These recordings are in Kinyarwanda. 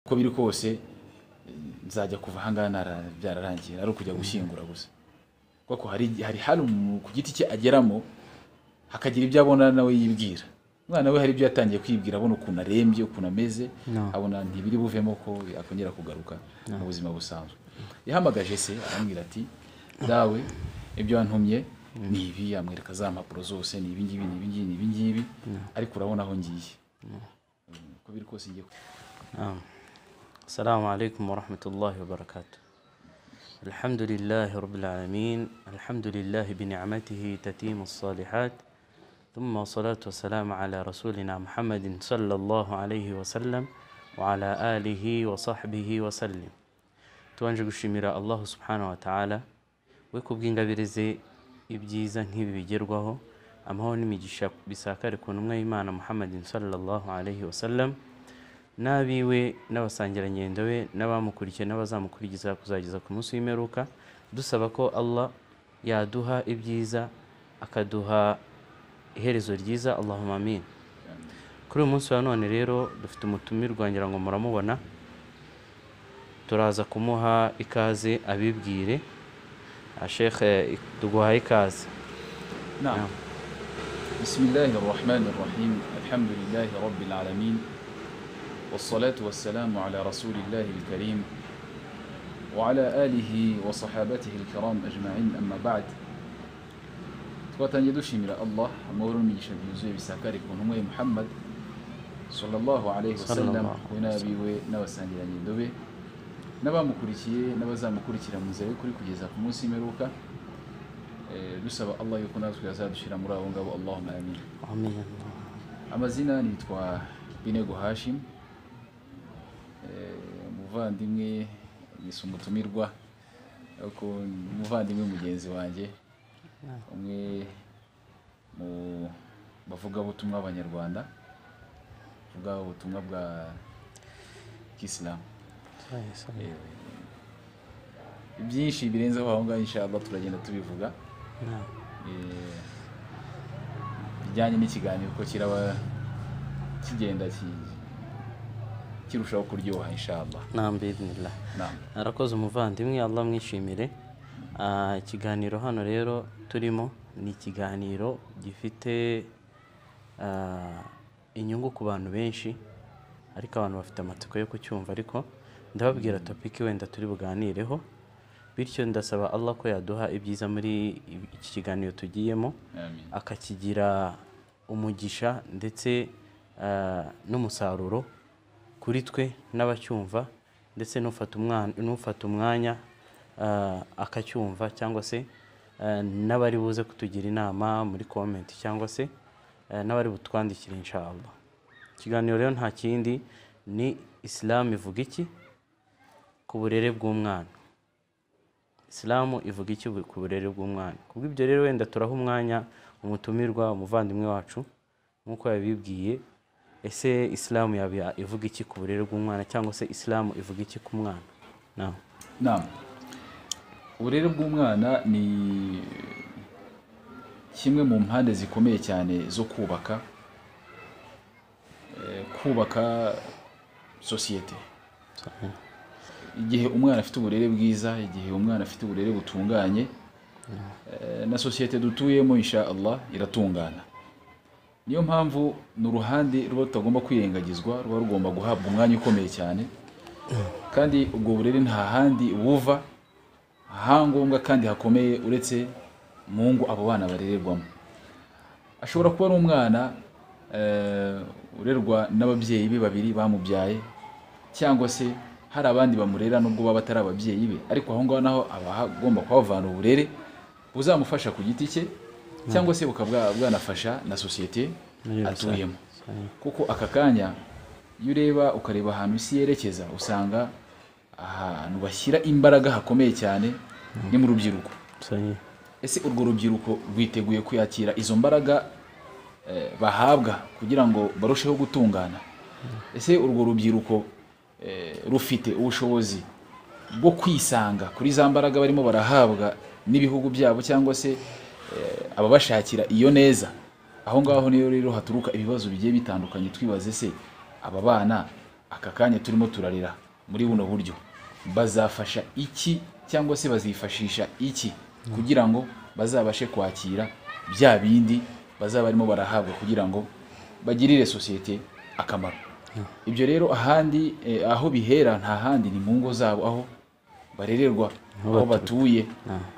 uko biri kose nzajya kuva ahangaha byararangiye ari ukujya gushyingura gusa kuko hari hari hari umuntu ku giti cye ageramo hakagira ibyo abona nawe yibwira umwana we hari ibyo yatangiye kwibwira abona ukuntu arembye ukuntu ameze No. abona ntibiri buvemo ko akongera kugaruka mu buzima busanzwe yahamagaje se arambwira ati dawe ibyo wantumye ni ibi yamwereka za mpapuro zose ni ibi ngibi ni ibi ngibi ni ibi ngibi ariko urabona aho ngiye uko biri kose ngiye ku- نعم السلام عليكم ورحمة الله وبركاته الحمد لله رب العالمين الحمد لله بنعمته تتيم الصالحات ثم الصلاة والسلام على رسولنا محمد صلى الله عليه وسلم وعلى آله وصحبه وسلم tubanje gushimira allahu subhanahu wa ta'ala we ku bw'ingabire ze ibyiza nk'ibi bigerwaho amahoro n'imigisha bisakare ku ntumwa y'imana muhammadin sallallahu alaihi wasallam n'abiwe n'abasangirangendo be n'abamukurikiye n'abazamukurikiza kuzageza ku munsi w'imperuka dusaba ko allah yaduha ibyiza akaduha iherezo ryiza allahumma amin kuri uyu munsi wa none rero dufite umutumirwa ngira ngo muramubona turaza kumuha ikaze abibwire shekhe duguhaye ikaze نعم بسم الله الرحمن الرحيم الحمد لله رب العالمين والصلاة والسلام على رسول الله الكريم وعلى آله وصحابته الكرام أجمعين أما بعد twatangije dushimira allah amahoro n'imigisha byuzuye bisakare ku ntumwa ye muhammad sallallahu alayhi wasallam Sallallahu we n'abiwe n'abasangirangendo be n'abamukurikiye n'abazamukurikira mu nzira yo kuri kugeza ku munsi w'imperuka Eh, dusaba allah yuko natwe yazadushyira muri abo ngabo allahumma amin amen amazina nitwa binego hashim Eh, umuvandimwe yise umutumirwa ariko ni umuvandimwe mugenzi wanjye umwe mu bavugabutumwa b'abanyarwanda bavuga ubutumwa bwa kisilamu byinshi birenzeho aho ngaho inshallah turagenda tubivuga Eh, bijyanye n'ikiganiro ko kiraba kigenda ki- kirushaho kuryoha inshallah nambidinila Naam. arakoze umuvandimwe allah mwishimire Ah, ikiganiro hano rero turimo ni ikiganiro gifite ah, inyungu ku bantu benshi ariko abantu bafite amatsiko yo kucyumva ariko ndababwira topiki wenda turi buganireho bityo ndasaba allah ko yaduha ibyiza muri iki kiganiro tugiyemo Amin. akakigira umugisha ndetse ah, n'umusaruro kuri twe n'abacyumva ndetse n'ufata umwana- n'ufata umwanya ah, akacyumva cyangwa se ah, n'abari buze kutugira inama muri komenti cyangwa se ah, n'abari butwandikire inshallah ikiganiro rero nta kindi ni isilamu ivuga iki ku burere bw'umwana isilamu ivuga iki ku burere bw'umwana kubw'ibyo rero wenda turaha umwanya umutumirwa umuvandimwe wacu nk'uko yabibwiye ese isilamu yaba ya- ivuga iki ku burere bw'umwana cyangwa se isilamu ivuga iki ku mwana nawe Naam. uburere bw'umwana ni kimwe mu mpande zikomeye cyane zo kubaka eh, kubaka sosiyete igihe umwana afite uburere bwiza igihe umwana afite uburere butunganye eh, na sosiyete dutuyemo insha Allah iratungana niyo mpamvu ni uruhande ruba rutagomba kwirengagizwa ruba rugomba guhabwa umwanya ukomeye cyane kandi ubwo burere nta handi buva ahangombwa kandi hakomeye uretse mu ngo abo bana barererwamo ashobora kuba ari umwana eh, urerwa n'ababyeyi be babiri bamubyaye cyangwa se hari abandi bamurera nubwo baba batari ababyeyi be ariko aho ngaho naho aba agomba kuhavana uburere buzamufasha ku giti cye cyangwa se bukaba bwa- bwanafasha na sosiyete Muri rusange. atuyemo kuko aka kanya iyo ureba ukareba ahantu isi yerekeza usanga ahantu bashyira imbaraga hakomeye cyane ni mu rubyiruko ese urwo rubyiruko rwiteguye kuyakira izo mbaraga eh, bahabwa kugira ngo barusheho gutungana ese urwo rubyiruko eh, rufite ubushobozi bwo kwisanga kuri za mbaraga barimo barahabwa n'ibihugu byabo cyangwa se eh, ababashakira iyo neza aho ngaho niyo rero haturuka ibibazo bigiye bitandukanye twibaze se aba bana aka kanya turimo turarira muri buno buryo bazafasha iki cyangwa se bazifashisha iki kugira ngo bazabashe kwakira bya bindi bazaba barimo barahabwa kugira ngo bagirire sosiyete akamaro ibyo rero ahandi eh, aho bihera nta handi ni mu ngo zabo aho barererwa aho batuye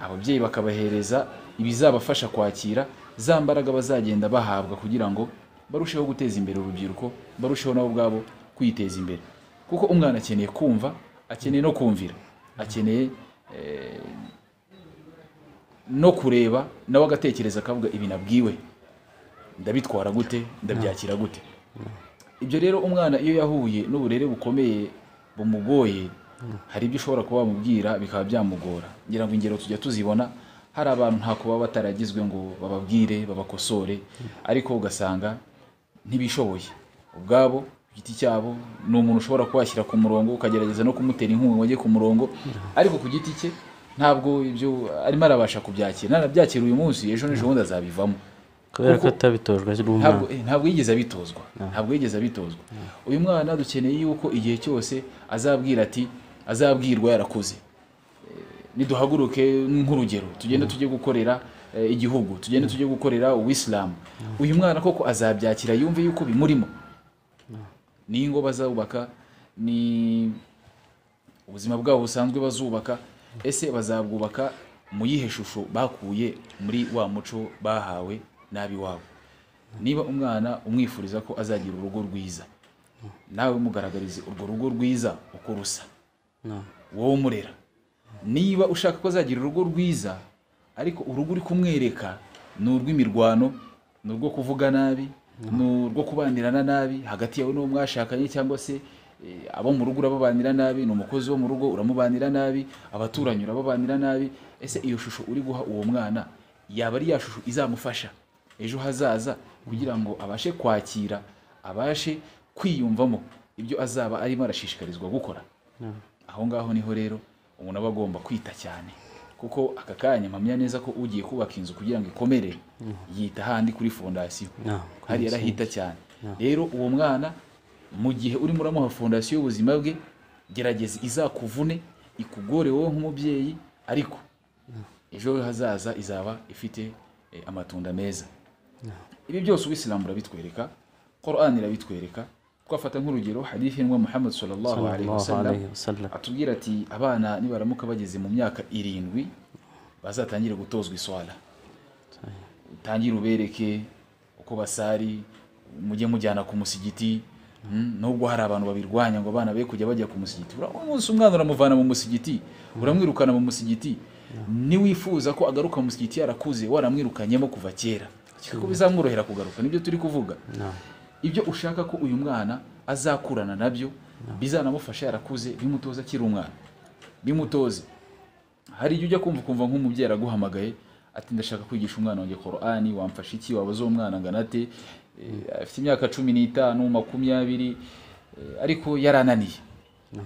ababyeyi bakabahereza ibizabafasha kwakira za mbaraga bazagenda bahabwa kugira ngo barusheho guteza imbere urubyiruko barusheho nabo ubwabo kwiteza imbere kuko umwana akeneye kumva akeneye no kumvira akeneye eh, no kureba nawe agatekereza akavuga ibi nabwiwe ndabitwara gute ndabyakira gute ibyo rero umwana iyo yahuye n'uburere bukomeye bumugoye hari ibyo ushobora kuba wamubwira bikaba byamugora ngira ngo ingero tujya tuzibona hari abantu ntako baba bataragizwe ngo bababwire babakosore ariko ugasanga ntibishoboye ubwabo ku giti cyabo ni umuntu ushobora kuwashyira ku murongo ukagerageza no kumutera inkunga ngo ajye ku murongo ariko ku giti cye ntabwo ibyo arimo arabasha kubyakira narabyakira uyu munsi ejo n'ejo bundi azabivamo kubera ko atabitojwe ari ntabwo umwana eh, ntabwo yigeze abitozwa ntabwo yigeze abitozwa uyu mwana dukeneye yuko igihe cyose azabwira ati azabwirwa yarakuze Eh, niduhaguruke nk'urugero tugende tujye gukorera eh, igihugu tugende tujye gukorera uwisilamu uyu mwana koko azabyakira yumve yuko bimurimo n'ingo bazubaka ni ubuzima bwabo busanzwe bazubaka ese bazabwubaka mu yihe shusho bakuye muri wa muco bahawe n'ab'iwabo niba umwana umwifuriza ko azagira urugo rwiza nawe umugaragarize urwo rugo rwiza uko rusa No. wowe umurera niba ushaka ko azagira urugo rwiza ariko urugo uri kumwereka ni urw'imirwano ni urwo kuvuga nabi ni urwo kubanirana nabi hagati yawe n'uwo mwashakanye cyangwa se eh, abo mu rugo urababanira nabi ni umukozi wo mu rugo uramubanira nabi abaturanyi urababanira nabi ese iyo shusho uri guha uwo mwana yaba ari ya shusho izamufasha ejo hazaza kugira ngo abashe kwakira abashe kwiyumvamo ibyo azaba arimo arashishikarizwa gukora aho ngaho niho rero umuntu aba agomba kwita cyane kuko aka kanya mpamya neza ko ugiye kubaka inzu kugira ngo ikomere yita handi kuri fondasiyo No, hariya arahita cyane rero uwo mwana mu gihe urimo uramuha fondasiyo y'ubuzima bwe gerageza izakuvune ikugore wowe nk'umubyeyi ariko ejo hazaza izaba ifite eh, amatunda meza ibi byose ubisilamu urabitwereka korani irabitwereka twafata nk'urugero hadithi y'intumwa muhammad sallallahu alaihi Sallallahu wasallam alayhi wa sallam. atubwira ati abana nibaramuka bageze mu myaka irindwi bazatangire gutozwa iswara utangire ubereke uko basari mujye mujyana ku musigiti Mm, nubwo hari abantu babirwanya ngo abana be kujya bajya ku musigiti Ura- umunsi umwana uramuvana mu musigiti uramwirukana mu musigiti niwifuza ko agaruka mu musigiti yarakuze waramwirukanyemo kuva kera kuko bizamworohera kugaruka nibyo turi kuvuga No. ibyo ushaka ko uyu mwana azakurana nabyo bizanamufasha yarakuze bimutoze akiri umwana bimutoze hari igihe ujya kumva ukumva nk'umubyeyi araguhamagaye ati ndashaka kwigisha umwana wanjye korani wamfasha iki wabaze uwo mwana angana ate Eh, afite imyaka cumi n'itanu makumyabiri eh, ariko yarananiye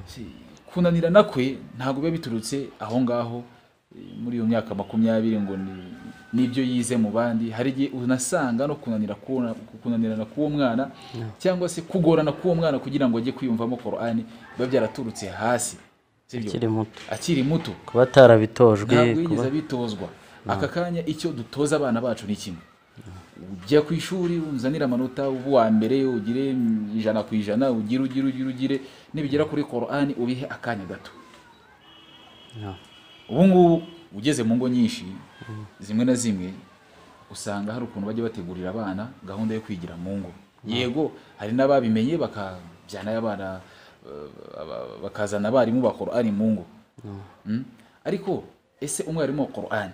Si- kunanirana kwe ntabwo biba biturutse aho ngaho eh, muri iyo myaka makumyabiri ngo ni- nibyo yize mu bandi hari igihe unasanga no kunanira kuwo- kunanirana k'uwo mwana cyangwa se kugorana k'uwo mwana kugira ngo ajye kwiyumvamo korani biba byaraturutse hasi sibyo? akiri muto akiri muto kuba atarabitojwe ntabwo kuba yigeze abitozwa aka kanya icyo dutoza abana bacu ni kimwe ujya ku ishuri unzanire amanota uba uwa mbere ugire mm, ijana ku ijana ugire ugire ugire ugire nibigera kuri korani ubihe akanya gato No. ubu ngubu ugeze mu ngo nyinshi zimwe na zimwe usanga hari ukuntu bajya bategurira abana gahunda yo kwigira mu ngo yego hari n'ababimenye bakabyana abana eh, aba- bakazana abarimu ba korani mu ngo Mm? ariko ese umwarimu wa korani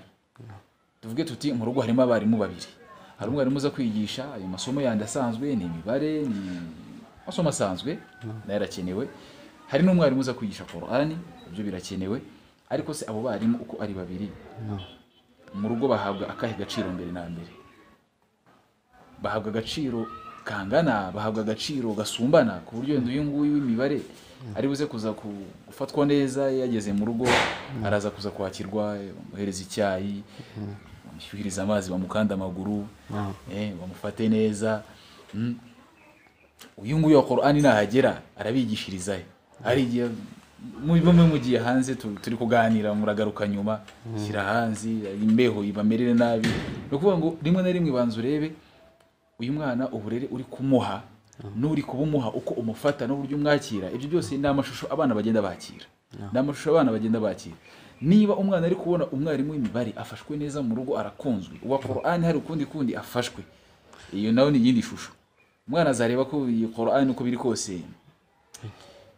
tuvuge tuti mu rugo harimo abarimu babiri hari umwarimu uza kwigisha ayo masomo yandi asanzwe ni imibare ni amasomo asanzwe nayo arakenewe hari n'umwarimu uza kwigisha korani ibyo birakenewe ariko se abo barimu uko ari babiri mu rugo bahabwa akahe gaciro mbere na mbere bahabwa agaciro kangana bahabwa agaciro gasumbana ku buryo wenda uyu nguyu w'imibare ari buze kuza ku- gufatwa neza yageze mu rugo araza kuza kwakirwa bamuhereza icyayi bamushyuhiriza amazi bamukanda amaguru No. eh, bamufate neza Mm. uyu nguyu wa korani nahagera arabigishirizayo hari igihe mubibamo mugiye hanze tu- turi kuganira muragaruka nyuma shyira hanze imbeho ibamerere nabi ni ukuvuga ngo rimwe na rimwe banza urebe uyu mwana uburere uri kumuha n'uri kubumuha uko umufata n'uburyo umwakira ibyo byose ni amashusho abana bagenda bakira ni amashusho abana bagenda bakira niba umwana ari kubona umwarimu w'imibare afashwe neza mu rugo arakunzwe uwa korani hari ukundi kundi afashwe iyo nawe ni iyindi shusho umwana azareba ko iyi korani uko biri kose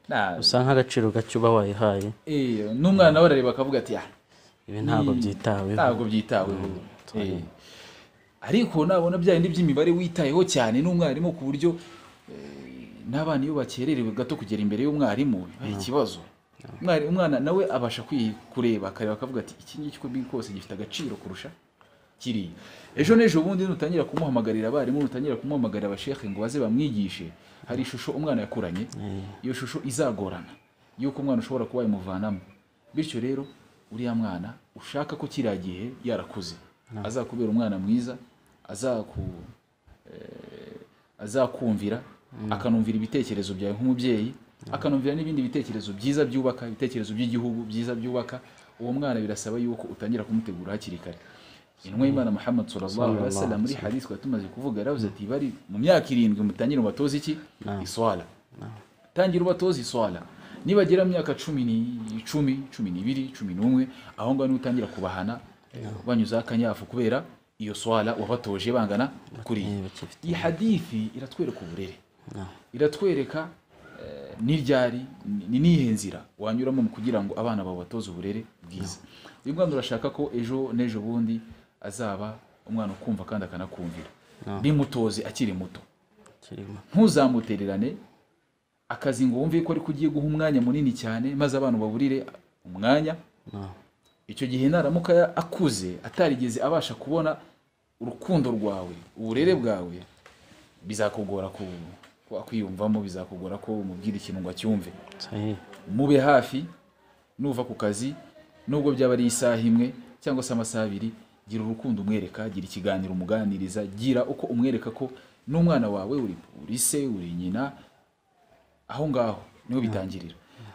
nta- usa nk'agaciro gake uba wayihaye Eh, n'umwana we arareba akavuga ati "Ah, ibi ntabwo Ni- byitaweho ntabwo byitaweho Eh. ariko nabona bya bindi by'imibare witayeho cyane n'umwarimu ku buryo eh, n'abana iyo bakererewe gato kugera imbere y'umwarimu biba ikibazo Umwari- umwana nawe abasha kwi- kureba akareba akavuga ati iki ngiki uko biri kose gifite agaciro kurusha kiriya ejo n'ejo bundi nutangira kumuhamagarira abarimu nutangira kumuhamagarira abashehe ngo baze bamwigishe hari ishusho umwana yakuranye iyo shusho izagorana y'uko umwana ushobora kuba yamuvanamo bityo rero uriya mwana ushaka ko kiriya gihe yarakuze azakubera umwana mwiza azaku eh, azakumvira akanumvira ibitekerezo byawe nk'umubyeyi akanumvira n'ibindi bitekerezo byiza byubaka ibitekerezo by'igihugu byiza byubaka uwo mwana birasaba yuko utangira kumutegura hakiri kare intumwa y'imana muhammad sallallahu alaihi wasallam muri hadisi twari tumaze kuvuga yaravuze ati bari mu myaka irindwi mutangire mubatoze iki iswala tangira ubatoze iswala nibagera mu myaka cumi n'icumi cumi n'ibiri cumi n'umwe aho ngaho niho utangira kubahana banyuzaho akanyafu kubera iyo swala wabatoje bangana kuriya bakifite iyi hadithi iratwereka uburere iratwereka eh, n'iryari ni niyihe nzira wanyuramo mu kugira ngo abana bawe batoze uburere bwiza uyu mwana urashaka ko ejo n'ejo bundi azaba umwana ukumva kandi akanakumvira bimutoze akiri muto kirimo ntuzamutererane akazi ngo wumve ko ariko ugiye guha umwanya munini cyane maze abantu baburire umwanya no. icyo gihe naramuka ya- akuze atarigeze abasha kubona urukundo rwawe uburere bwawe bizakugora ku ku- kwiyumvamo bizakugora ko umubwira ikintu ngo acyumve sahihi mube hafi nuva ku kazi nubwo byaba ari isaha imwe cyangwa se amasaha abiri gira urukundo umwereka gira ikiganiro umuganiriza gira uko umwereka ko n'umwana wawe uri uri se uri nyina aho ngaho niho bitangirira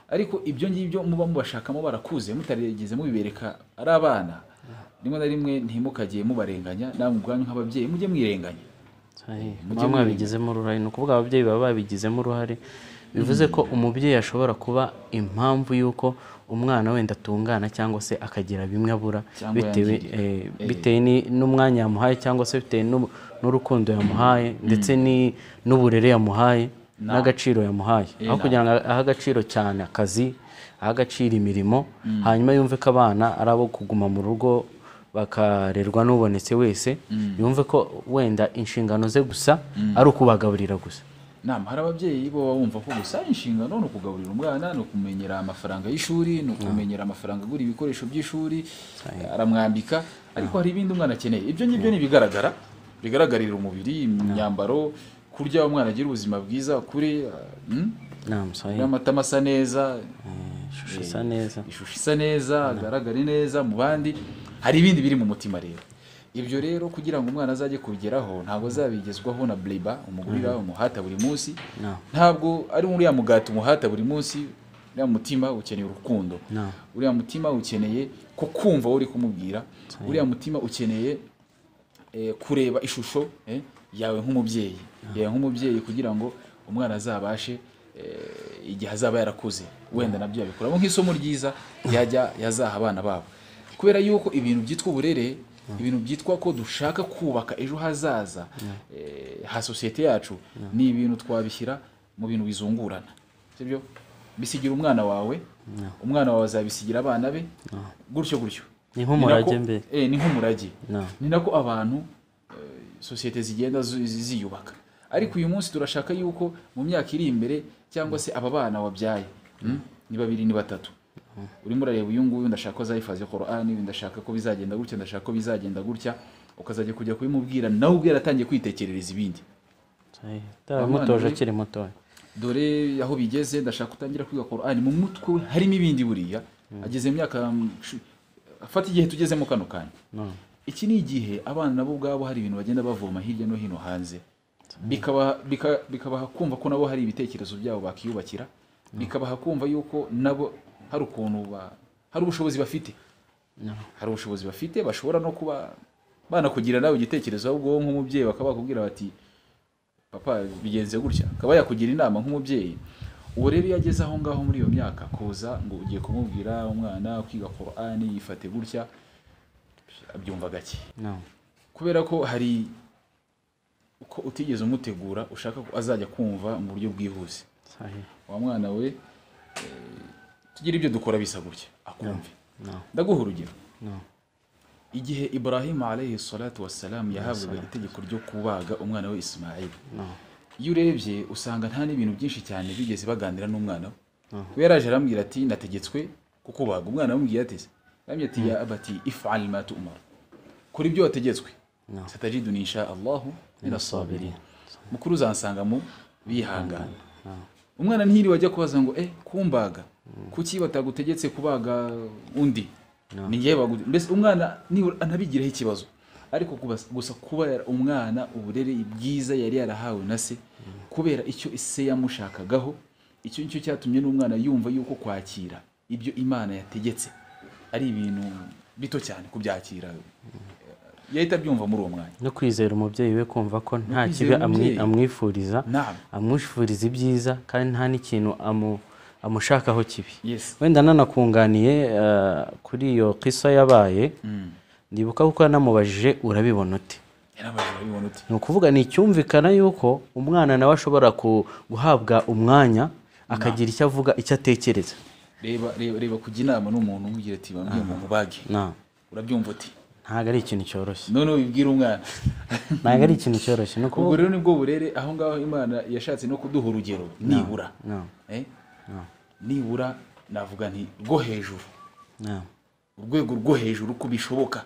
ariko ibyo ngibyo muba mubashakamo barakuze mutarigeze mubibereka ari abana rimwe na rimwe ntimukagiye mubarenganya namwe ubwanyu nk'ababyeyi mujye mwirenganya sahihi muba mwabigizemo uruhare ni ukuvuga ababyeyi baba babigizemo uruhare bivuze ko umubyeyi ashobora kuba impamvu y'uko umwana wenda atungana cyangwa se akagira bimwe abura Cyangwa bitewe yangirika. eh, bitewe ni- n'umwanya yamuhaye cyangwa se bitewe n'u- n'urukundo yamuhaye ndetse ni- n'uburere yamuhaye n'agaciro yamuhaye aho kugira ngo ahe agaciro cyane akazi ahe agaciro imirimo hanyuma yumve ko abana ari abo kuguma mu rugo bakarerwa n'ubonetse wese yumve ko wenda inshingano ze gusa ari ukubagaburira gusa nama hari ababyeyi bo baba bumva ko gusa inshingano ni ukugaburira umwana ni ukumenyera amafaranga y'ishuri ni ukumenyera amafaranga agura ibikoresho by'ishuri aramwambika ariko hari ibindi umwana akeneye ibyo ngibyo ni ibigaragara bigaragarira umubiri imyambaro kurya umwana agira ubuzima bwiza kure nama sahihi n'amatama asa neza ishusho isa neza ishusho isa neza agaragare neza mu bandi hari ibindi biri mu mutima rero ibyo rero kugira ngo umwana azajye kubigeraho ntabwo azabigezwaho na bleba umugurira umuhata buri munsi No. ntabwo ari uriya mugati umuhata buri munsi uriya mutima ukeneye urukundo No. uriya mutima ukeneye ko kumva wowe uri kumubwira uriya mutima ukeneye eh, kureba ishusho eh, yawe nk'umubyeyi yawe nk'umubyeyi kugira ngo umwana azabashe eh, igihe azaba yarakuze wenda nabyo yabikuramo nk'isomo ryiza yajya yazaha abana babo kubera yuko ibintu byitwa uburere ibintu byitwa ko dushaka kubaka ejo hazaza eh, ha sosiyete yacu ni ibintu twabishyira mu bintu bizungurana sibyo bisigira umwana wawe umwana wawe azabisigira abana be gutyo gutyo Ni nk'umurage nako- mbere. eh, ni nk'umurage No. ni nako abantu eh, sosiyete zigenda zu- zi- ziyubaka ariko uyu munsi turashaka yuko mu myaka iri imbere cyangwa se aba bana wabyaye mm, ni babiri ni batatu urimo urareba uyu nguyu ndashaka ko azayifaze korani ndashaka ko bizagenda gutya ndashaka ko bizagenda gutya ukazajya kujya kubimubwira nawe ubwe yaratangiye kwitekerereza ibindi sahihi utarabimutoje akiri mutoya dore aho bigeze ndashaka utangira kwiga korani mu mutwe we harimo ibindi buriya ageze mu myaka mm, shu- afata igihe tugezemo kano kanya no. iki ni igihe abana nabo ubwabo hari ibintu bagenda bavoma hirya no hino hanze bikabaha bika- bikabaha kumva ko nabo hari ibitekerezo byabo bakiyubakira bikabaha kumva yuko nabo hari ukuntu ba- hari ubushobozi bafite hari ubushobozi bafite bashobora no kuba banakugira nawe igitekerezo ahubwo nk'umubyeyi bakaba bakubwira bati papa bigenze gutya akaba yakugira inama nk'umubyeyi uwo rero iyo ageze aho ngaho muri iyo myaka kuza ngo ugiye kumubwira umwana kwiga korani yifate gutya abyumva gake نعم kubera ko hari uko utigeze umutegura ushaka ko azajya kumva mu buryo bwihuse صحيح wa mwana we eh, tugire ibyo dukora bisa gutya akumve نعم ndaguha urugero نعم igihe ibrahima alayhi salatu wassalamu yahabwaga itegeko ryo kubaga umwana we isimayili نعم iyo urebye usanga nta n'ibintu byinshi cyane bigeze baganira n'umwana we we yaraje arambwira ati nategetswe kukubaga umwana amubwiye ati aramubwira ati ya abati ifal ma tumara kora ibyo wategetswe نعم satajiduni insha allahu minasabirin mukuru uzansanga mu bihangana نعم umwana ntihiri wajya kubaza ngo eh kumbaga kuki batagutegetse kubaga undi ni njyewe bagu- mbese umwana nibura anabigiraho ikibazo ariko kubas- gusa kuba yara- umwana uburere bwiza yari yarahawe na se kubera icyo se yamushakagaho icyo nicyo cyatumye n'umwana yumva yuko kwakira ibyo imana yategetse ari ibintu bito cyane kubyakira yahita abyumva muri uwo mwanya no kwizera umubyeyi we kumva ko nta kwizera kibi amwi- umubyeyi. amwifuriza naam amwifuriza ibyiza kandi nta n'ikintu amu- amushakaho kibi yes wenda nanakunganiye eh, kuri iyo kisa yabaye Mm. ndibuka kuko yanamubajije urabibona ute yarabajije urabibona uti ni ukuvuga ni icyumvikana yuko umwana nawe ashobora ku- guhabwa umwanya akagira icyo avuga icyo atekereza reba reba reba kujya inama n'umuntu umubwira ati bambwiye umuntu ubage Na- urabyumva uti ntabwo ari ikintu cyoroshye none ubibwira umwana ntabwo ari ikintu cyoroshye ni ubwo ukuvuga rero nibwo burere aho ngaho imana yashatse no kuduha urugero nibura na- Eh? na- nibura navuga nti rwo hejuru na- urwego rwo hejuru ko bishoboka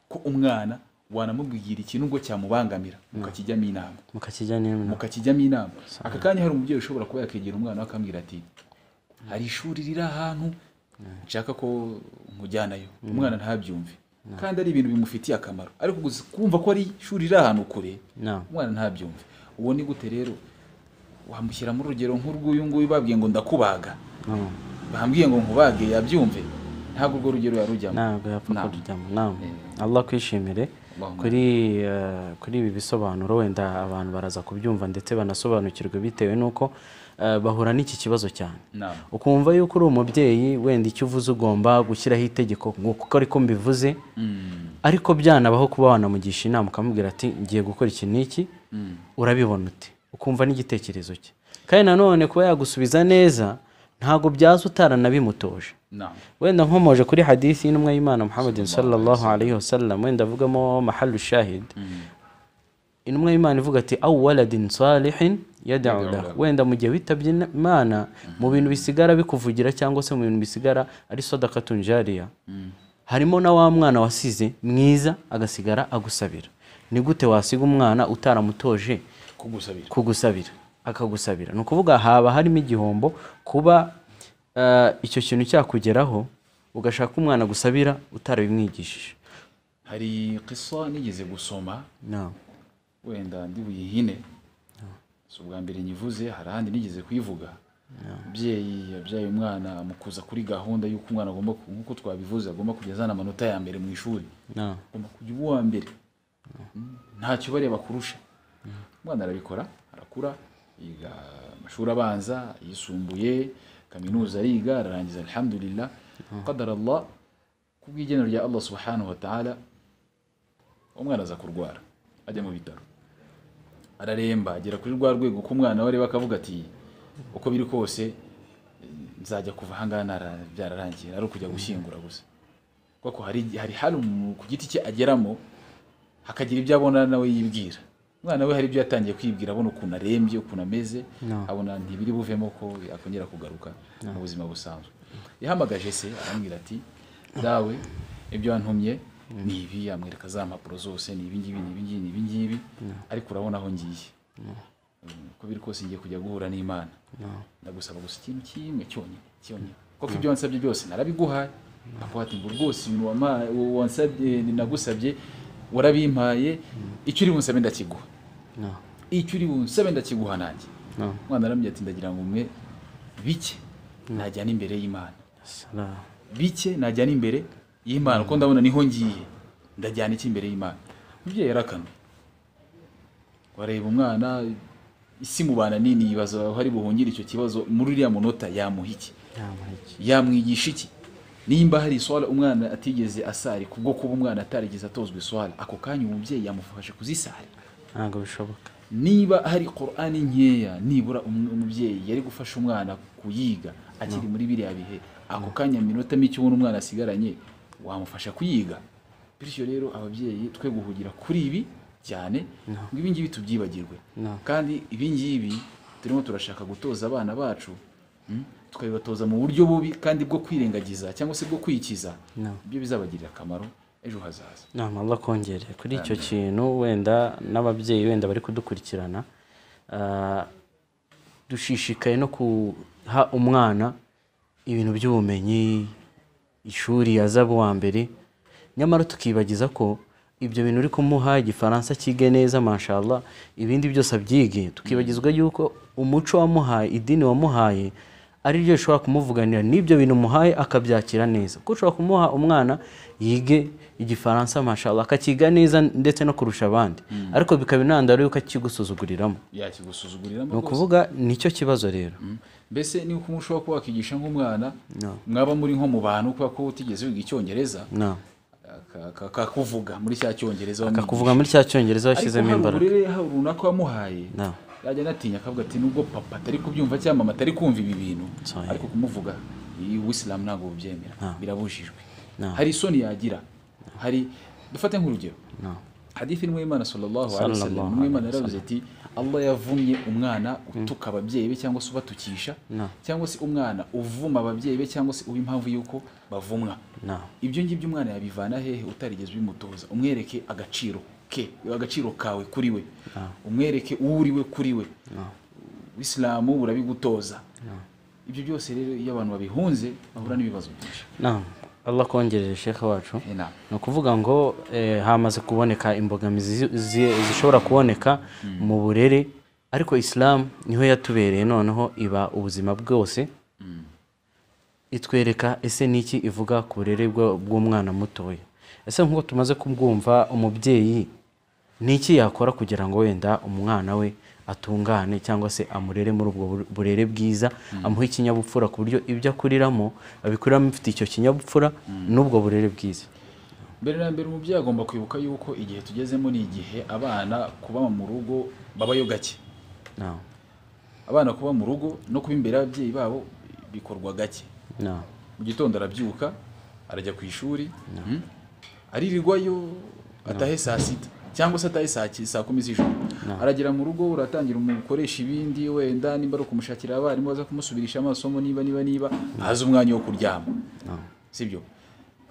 ko umwana wanamubwira ikintu ngo cyamubangamira mukakijyamo inama mukakijyana inama. mukakijyamo inama aka kanya hari umubyeyi ushobora kuba yakegera umwana we akambwira ati hari ishuri riri ahantu nshaka ko nkujyanayo umwana ntabyumve kandi ari ibintu bimufitiye akamaro ariko gusa kumva ko ari ishuri riri ahantu kure na umwana ntabyumve uwo ni gute rero wamushyira mu rugero nk'urw'uyu nguyu babwiye ngo ndakubaga na- bambwiye ngo nkubage yabyumve ntabwo urwo rugero yarujyamo ntabwo yapfa Ntabwo. kurujyamo ntabwo allah kwishimire Allahumma kuri eh, kuri ibi bisobanuro wenda abantu baraza kubyumva ndetse banasobanukirwa bitewe n'uko eh, bahura n'iki kibazo cyane Naam. ukumva yuko uri umubyeyi wenda icyo uvuze ugomba gushyiraho itegeko nguko ariko mbivuze ariko byanabaho kuba wanamugisha inama ukamubwira ati ngiye gukora iki n'iki urabibona ute ukumva n'igitekerezo cye kandi nanone kuba yagusubiza neza ntabwo byaza utaranabimutoje Naam. wenda nkomoje kuri hadithi y'intumwa y'imana muhammadin sallallahu alaihi wasallam wenda avugamo mahallu shahid intumwa y'imana ivuga ati awu waladin salihin yad'u lahu wenda mu gihe witabye imana mu bintu bisigara bikuvugira cyangwa se mu bintu bisigara ari sadakatun jariya harimo na wa mwana wasize mwiza agasigara agusabira ni gute wasiga umwana utaramutoje kugusabira kugusabira akagusabira ni ukuvuga haba harimo igihombo kuba eh, icyo kintu cyakugeraho ugashaka umwana gusabira utarabimwigishije hari kisa nigeze gusoma No. wenda ndi buyihine si ubwa mbere nyivuze hari ahandi nigeze kuyivuga umubyeyi yabyaye umwana amukuza kuri gahunda y'uko umwana agomba ku- nk'uko twabivuze agomba kujya azana amanota ya mbere mu ishuri No. ugomba kujya uba uwa mbere ntacyo bareba kurusha umwana arabikora arakura yiga amashuri abanza yisumbuye kaminuza ariga ararangiza alhamdulillah qadara allah ku bw'igenero rya allah subhanahu wa ta'ala umwana aza kurwara ajya mu bitaro araremba agera kuri rwa rwego ko umwana we areba akavuga ati uko biri kose eh, nzajya kuva ahangaha nara- byararangiye ari ukujya gushyingura gusa kuko hari hari hari umuntu ku giti cye ageramo hakagira ibyo abona nawe yibwira umwana we hari ibyo yatangiye kwibwira abona ukuntu arembye ukuntu ameze No. abona ntibiri buvemo ko yakongera kugaruka mu buzima busanzwe yahamagaje se arambwira ati dawe ibyo wantumye ni ibi amwereka za mpapuro zose ni ibi ngibi ni ibi ngibi ni ibi ngibi ariko urabona aho ngiye Mm, uko biri kose ngiye kujya guhura n'imana ndagusaba gusa ikintu kimwe cyonyine cyonyine kuko ibyo wansabye byose narabiguhaye akavuga ati ngo rwose ibintu wama- wansabye nagusabye warabimpaye icyo uri bunsabe ndakiguha No. icyo uri bunsabe ndakiguha nanjye نعم umwana arambwira ati ndagira ngo umwe bike najyana imbere y'imana السلام bike najyana imbere y'imana kuko ndabona niho ngiye ndajyana iki imbere y'imana umubyeyi yarakana wareba umwana isi mubana nini yibaza aho ari buhungire icyo kibazo muri uriya munota yamuha iki نعم هيك yamwigisha iki nimba hari iswara umwana atigeze asari kubwo kuba umwana atarigeze atozwa iswara ako kanya umubyeyi yamufasha kuzisara ntabwo bishoboka niba hari korani nkeya nibura um- umubyeyi yari gufasha umwana kuyiga akiri muri biriya bihe ako kanya minota mike ubona umwana asigaranye wamufasha kuyiga bityo rero ababyeyi twe guhugira kuri ibi cyane ngo ibi ngibi tubyibagirwe No. kandi ibi ngibi turimo turashaka gutoza abana bacu mm, tukabibatoza mu buryo bubi kandi bwo kwirengagiza cyangwa se bwo kwikiza No. ibyo bizabagirira akamaro ejo hazaza nama Allah kongere kuri icyo kintu wenda n'ababyeyi wenda bari kudukurikirana ah, dushishikaye no guha umwana ibintu by'ubumenyi ishuri yazabu wa mbere nyamara tukibagiza ko ibyo bintu uri kumuha igifaransa cyige neza mashallah ibindi byose abyige tukibagizwa yuko umuco wamuhaye idini wamuhaye ari ryo rishobora kumuvuganira n'ibyo bintu umuhaye akabyakira neza kuko ushobora kumuha umwana yige igifaransa mashallah akakiga neza ndetse no kurusha abandi ariko bikaba intandaro y'uko akigusuzuguriramo yakigusuzuguriramo ni rwose. ukuvuga nicyo kibazo rero mbese niba ushobora kuba wakigisha nk'umwana No. mwaba muri nko mu bantu kubera ko utigeze wiga icyongereza no. aka- aka- akakuvuga muri cya cyongereza akakuvuga muri cya cyongereza washyizemo imbaraga uburere hari runaka wamuhaye No. yajya anatinya akavuga ati nubwo papa atari kubyumva cyangwa mama atari kumva ibi bintu Sorry. ariko kumuvuga uwisilamu ntabwo bubyemera No. birabujijwe No. hari isoni yagira hari dufate nk'urugero no. hadithi ni imana sallallahu alaihi Sallallahu wasallam ni imana yaravuze ati Allah yavumye umwana utuka ababyeyi be cyangwa se ubatukisha No. cyangwa se umwana uvuma ababyeyi be cyangwa se uba impamvu y'uko bavumwa No. ibyo ngibyo umwana yabivana hehe utarigeze ubimutoza umwereke agaciro ke agaciro kawe kuri we umwereke uwo uri we kuri we isilamu burabigutoza ibyo byose rero iyo abantu babihunze bahura n'ibibazo byinshi Naam. Allah kongerere shekhe wacu Eh, naam. ni ukuvuga ngo eh, hamaze kuboneka imbogamizi zi- zi- zishobora kuboneka mu burere ariko isilamu niho yatubereye noneho iba ubuzima bwose itwereka ese niki ivuga ku burere bwa- bw'umwana mutoya ese nk'uko tumaze kubwumva umubyeyi niki yakora kugira ngo wenda umwana we atungane cyangwa se amurere muri ubwo bur- burere bwiza amuhe ikinyabupfura ku buryo ibyo akuriramo abikuriramo bifite icyo kinyabupfura n'ubwo burere bwiza mbere na mbere umubyeyi agomba kwibuka yuko igihe tugezemo ni igihe abana kuba mu rugo babayo gake no. abana kuba mu rugo no kuba imbere y'ababyeyi babo bikorwa gake No. mu gitondo arabyuka arajya ku ishuri mm, aririrwayo atahe saa sita cyangwa se atahe saa ki- saa kumi z'ijoro aragera mu rugo uratangira umukoresha ibindi wenda nimba ari ukumushakira abarimu baza kumusubirisha amasomo niba niba niba haza umwanya wo kuryama No. sibyo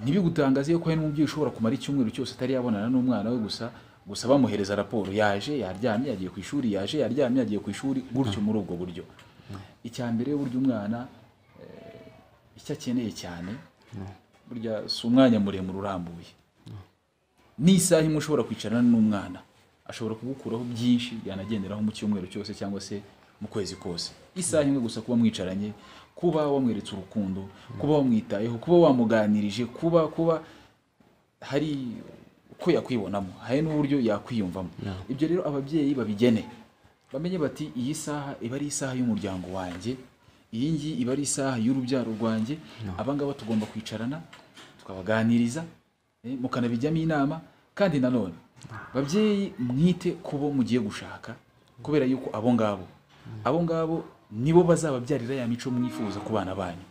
ntibigutangaze yuko hari n'umubyeyi ushobora kumara icyumweru cyose atari yabonana n'umwana we gusa gusa bamuhereza raporo yaje yaryamye yagiye ku ishuri yaje yaryamye yagiye ku ishuri gutyo muri ubwo buryo icya mbere burya umwana eh, icyo akeneye cyane burya si umwanya muremure urambuye n'isaha imwe ushobora kwicarana n'umwana ashobora kugukuraho byinshi yanagenderaho mu cyumweru cyose cyangwa se mu kwezi kose isaha imwe gusa kuba mwicaranye kuba wamweretse urukundo kuba wamwitayeho kuba wamuganirije kuba kuba hari uko yakwibonamo hari n'uburyo yakwiyumvamo ibyo rero ababyeyi babigene bamenye bati iyi saha iba ari isaha y'umuryango wanjye iyi ngiyi iba ari isaha y'urubyaro rwanjye abangaba tugomba kwicarana tukabaganiriza eh, mukanabijyamo inama kandi nanone babyeyi mwite ku bo mugiye gushaka kubera yuko abo ngabo abo ngabo nibo bazababyarira ya mico mwifuza ku bana banyu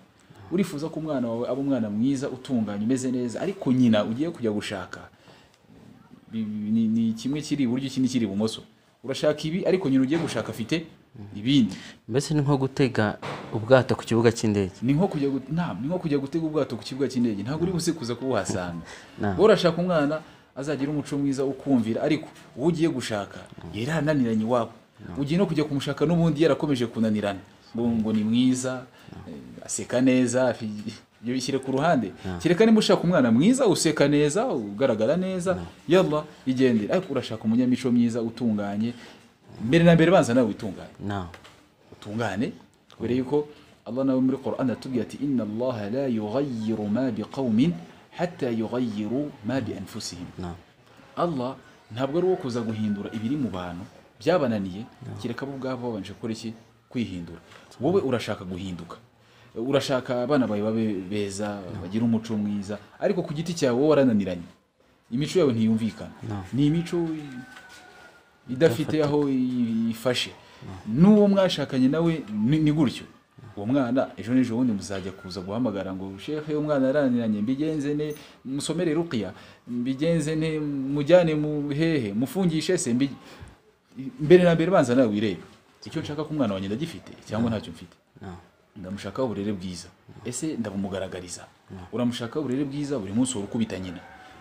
urifuza ko umwana wawe aba umwana mwiza utunganye umeze neza ariko nyina ugiye kujya gushaka bi- bi- ni, ni kimwe kiri iburyo ikindi kiri ibumoso urashaka ibi ariko nyina ugiye gushaka afite ibindi mbese ni nko gutega ubwato ku kibuga cy'indege ni nko kujya gut- nta ni nko kujya gutega ubwato ku kibuga cy'indege ntabwo uri buze kuza kubuhasanga Naam. wowe urashaka umwana azagira umuco mwiza wo kumvira ariko uwo ugiye gushaka yari ananiranye iwabo ugiye no kujya kumushaka n'ubundi yarakomeje kunanirana ngo ngo ni mwiza eh, aseka neza afi- ibyo bishyire ku ruhande kereka niba ushaka umwana mwiza useka neza ugaragara neza yalla igendere ariko urashaka umunyamico mwiza utunganye mbere na mbere banza nawe witungane نعم utungane kubera yuko allah nawe muri quran atubwira ati inna allaha la yughayyiru ma biqaumin hatta yughayyiru ma bi anfusihim نعم allah ntabwo ari uwo kuza guhindura ibiri mu bantu byabananiye kereka bo ubwabo babanje gukora iki kwihindura wowe urashaka guhinduka urashaka abana bawe babe beza bagire umuco mwiza ariko ku giti cyawe wowe warananiranye imico yawe ntiyumvikana No. ni imico idafite aho ifashe n'uwo mwashakanye nawe ni ni gutyo uwo mwana ejo n'ejo bundi muzajya kuza guhamagara ngo shehe umwana yaraniranye mbigenze ne musomere rukiya mbigenze ne mujyane mu hehe mufungishe se mbi- mbere na mbere banza nawe wirebe icyo nshaka ko umwana wanjye ndagifite cyangwa ntacyo mfite نعم ndamushakaho uburere bwiza ese ndabumugaragariza uramushakaho uburere bwiza buri munsi uhora ukubita nyina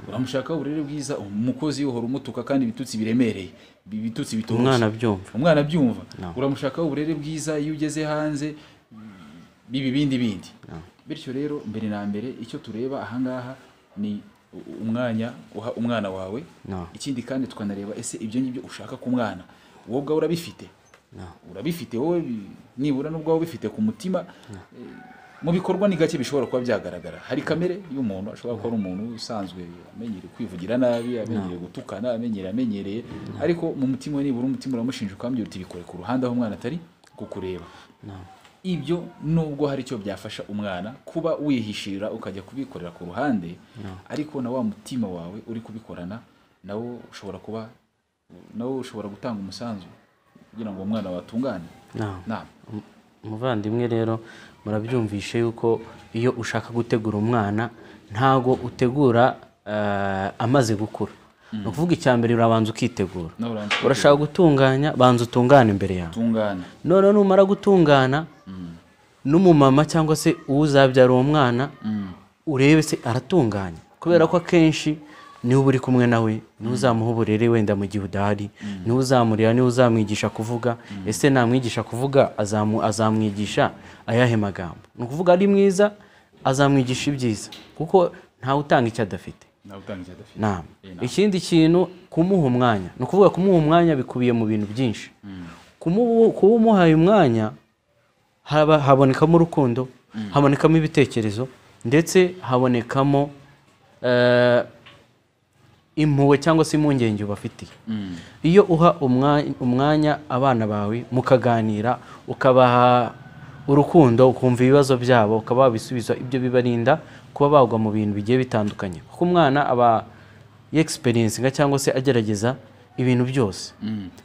uramushakaho uburere bwiza umukozi uhora umutuka kandi ibitutsi biremereye bi- ibitutsi bitoroshye umwana abyumva umwana abyumva No. uramushakaho uburere bwiza iyo ugeze hanze bibi bindi bindi bityo rero mbere na mbere icyo tureba ahangaha ni u- umwanya uha umwana wawe No. ikindi kandi tukanareba ese ibyo ngibyo ushaka ku mwana wowe ubwawe urabifite نعم urabifite wowe bi- nibura n'ubwo waba ubifite ku mutima eh, mu bikorwa ni gake bishobora kuba byagaragara hari kamere y'umuntu ashobora kuba ari umuntu usanzwe amenyereye kwivugira nabi amenyereye gutukana amenyereye amenyereye ariko mu mutima we nibura umutima uramushinja ukambwira uti bikore ku ruhande aho umwana atari kukureba نعم ibyo nubwo hari icyo byafasha umwana kuba wihishira ukajya kubikorera ku ruhande ariko na wa mutima wawe uri kubikorana nawo ushobora kuba nawo ushobora gutanga umusanzu kugira ngo uwo mwana watungane نعم nama Mu- muvandimwe rero murabyumvishe yuko iyo ushaka gutegura umwana ntago utegura eh, amaze gukura ni ukuvuga icya mbere urabanza ukitegura nawe urangiza urashaka gutunganya banza utungane imbere yawe utungane noneho numara gutungana n'umumama cyangwa se uwo uzabyara uwo mwana urebe se aratunganye kubera ko akenshi niwe uri kumwe nawe niwe uzamuha uburere wenda mu gihe udahari niwe uzamurera niwe uzamwigisha kuvuga ese namwigisha kuvuga azamu- azamwigisha ayahe magambo ni ukuvuga ari mwiza azamwigisha ibyiza kuko ntawe utanga icyo adafite nawe utanga icyo adafite nama ikindi kintu kumuha umwanya ni ukuvuga kumuha umwanya bikubiye mu bintu byinshi Kumubu- kuba umuhaye umwanya haba habonekamo urukundo habonekamo ibitekerezo ndetse habonekamo eh, impuhwe cyangwa se impungenge ubafitiye iyo uha umwa- umwanya abana bawe mukaganira ukabaha urukundo ukumva ibibazo byabo ukaba wabisubiza ibyo bibarinda kuba bagwa mu bintu bigiye bitandukanye kuko umwana aba yegisiperensinga cyangwa se agerageza ibintu byose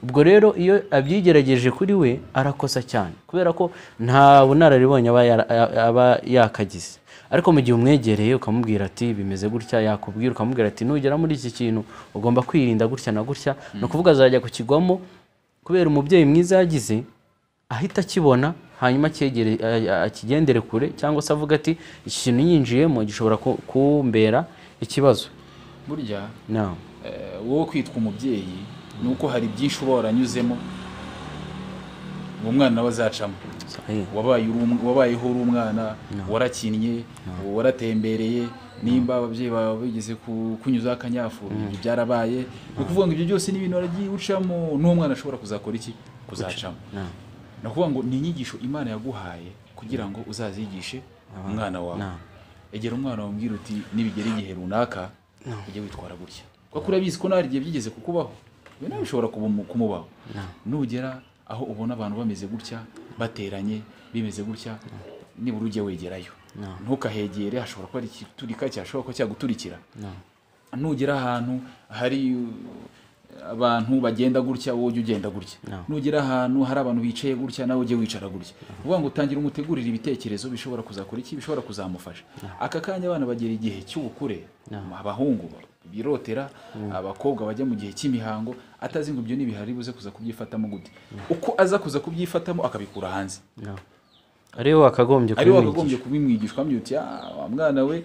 ubwo rero iyo abyigerageje kuri we arakosa cyane kubera ko nta bunararibonye aba yara- aba yakagize ariko mu gihe umwegereye ukamubwira ati bimeze gutya yakubwira ukamubwira ati nugera muri iki kintu ugomba kwirinda gutya na gutya ni ukuvuga azajya kukigwamo kubera umubyeyi mwiza yagize ahita akibona hanyuma acyegere- a- a- akigendere kure cyangwa se avuga ati iki kintu yinjiyemo gishobora ku- kumbera ikibazo burya no. eh, wowe kwitwa umubyeyi ni uko hari byinshi uba waranyuzemo uwo mwana nawe azacamo Sahi. wabaye uri um- wabayeho uri umwana warakinnye waratembereye nimba ababyeyi bawe bigeze ku- kunyuzaho akanyafuru ibyo byarabaye ni ukuvuga ngo ibyo byose ni ibintu waragiye ucamo n'uwo mwana ashobora kuzakora iki kuzacamo No. ni ukuvuga ngo ni inyigisho imana yaguhaye kugira ngo uzazigishe umwana wawe No. egera umwana wawe umbwira uti nibigera igihe runaka ujye witwara gutya kuko urabizi ko nawe hari igihe byigeze kukubaho ibi nawe bishobora kubu- kumubaho nugera aho ubona abantu bameze gutya bateranye bimeze gutya nibura ujye wegerayo ntukahegere hashobora kuba hari igiturika cyashobora kuba cyaguturikira nugera ahantu hari uh, abantu bagenda gutya wowe ujye ugenda gutya No. nugera ahantu hari abantu bicaye gutya nawe ujye wicara gutya uvuga ngo utangire umutegurire ibitekerezo bishobora kuzakora iki bishobora kuzamufasha aka kanya abana bagera igihe cy'ubukure abahungu birotera abakobwa bajya mu gihe cy'imihango atazi ngo ibyo n'ibihari buze kuza kubyifatamo gute uko aza kuza kubyifatamo akabikura hanze No. ariwe wakagombye ari we kubimwigisha wakagombye kubimwigisha ukamubwira uti "Ah, wa mwana we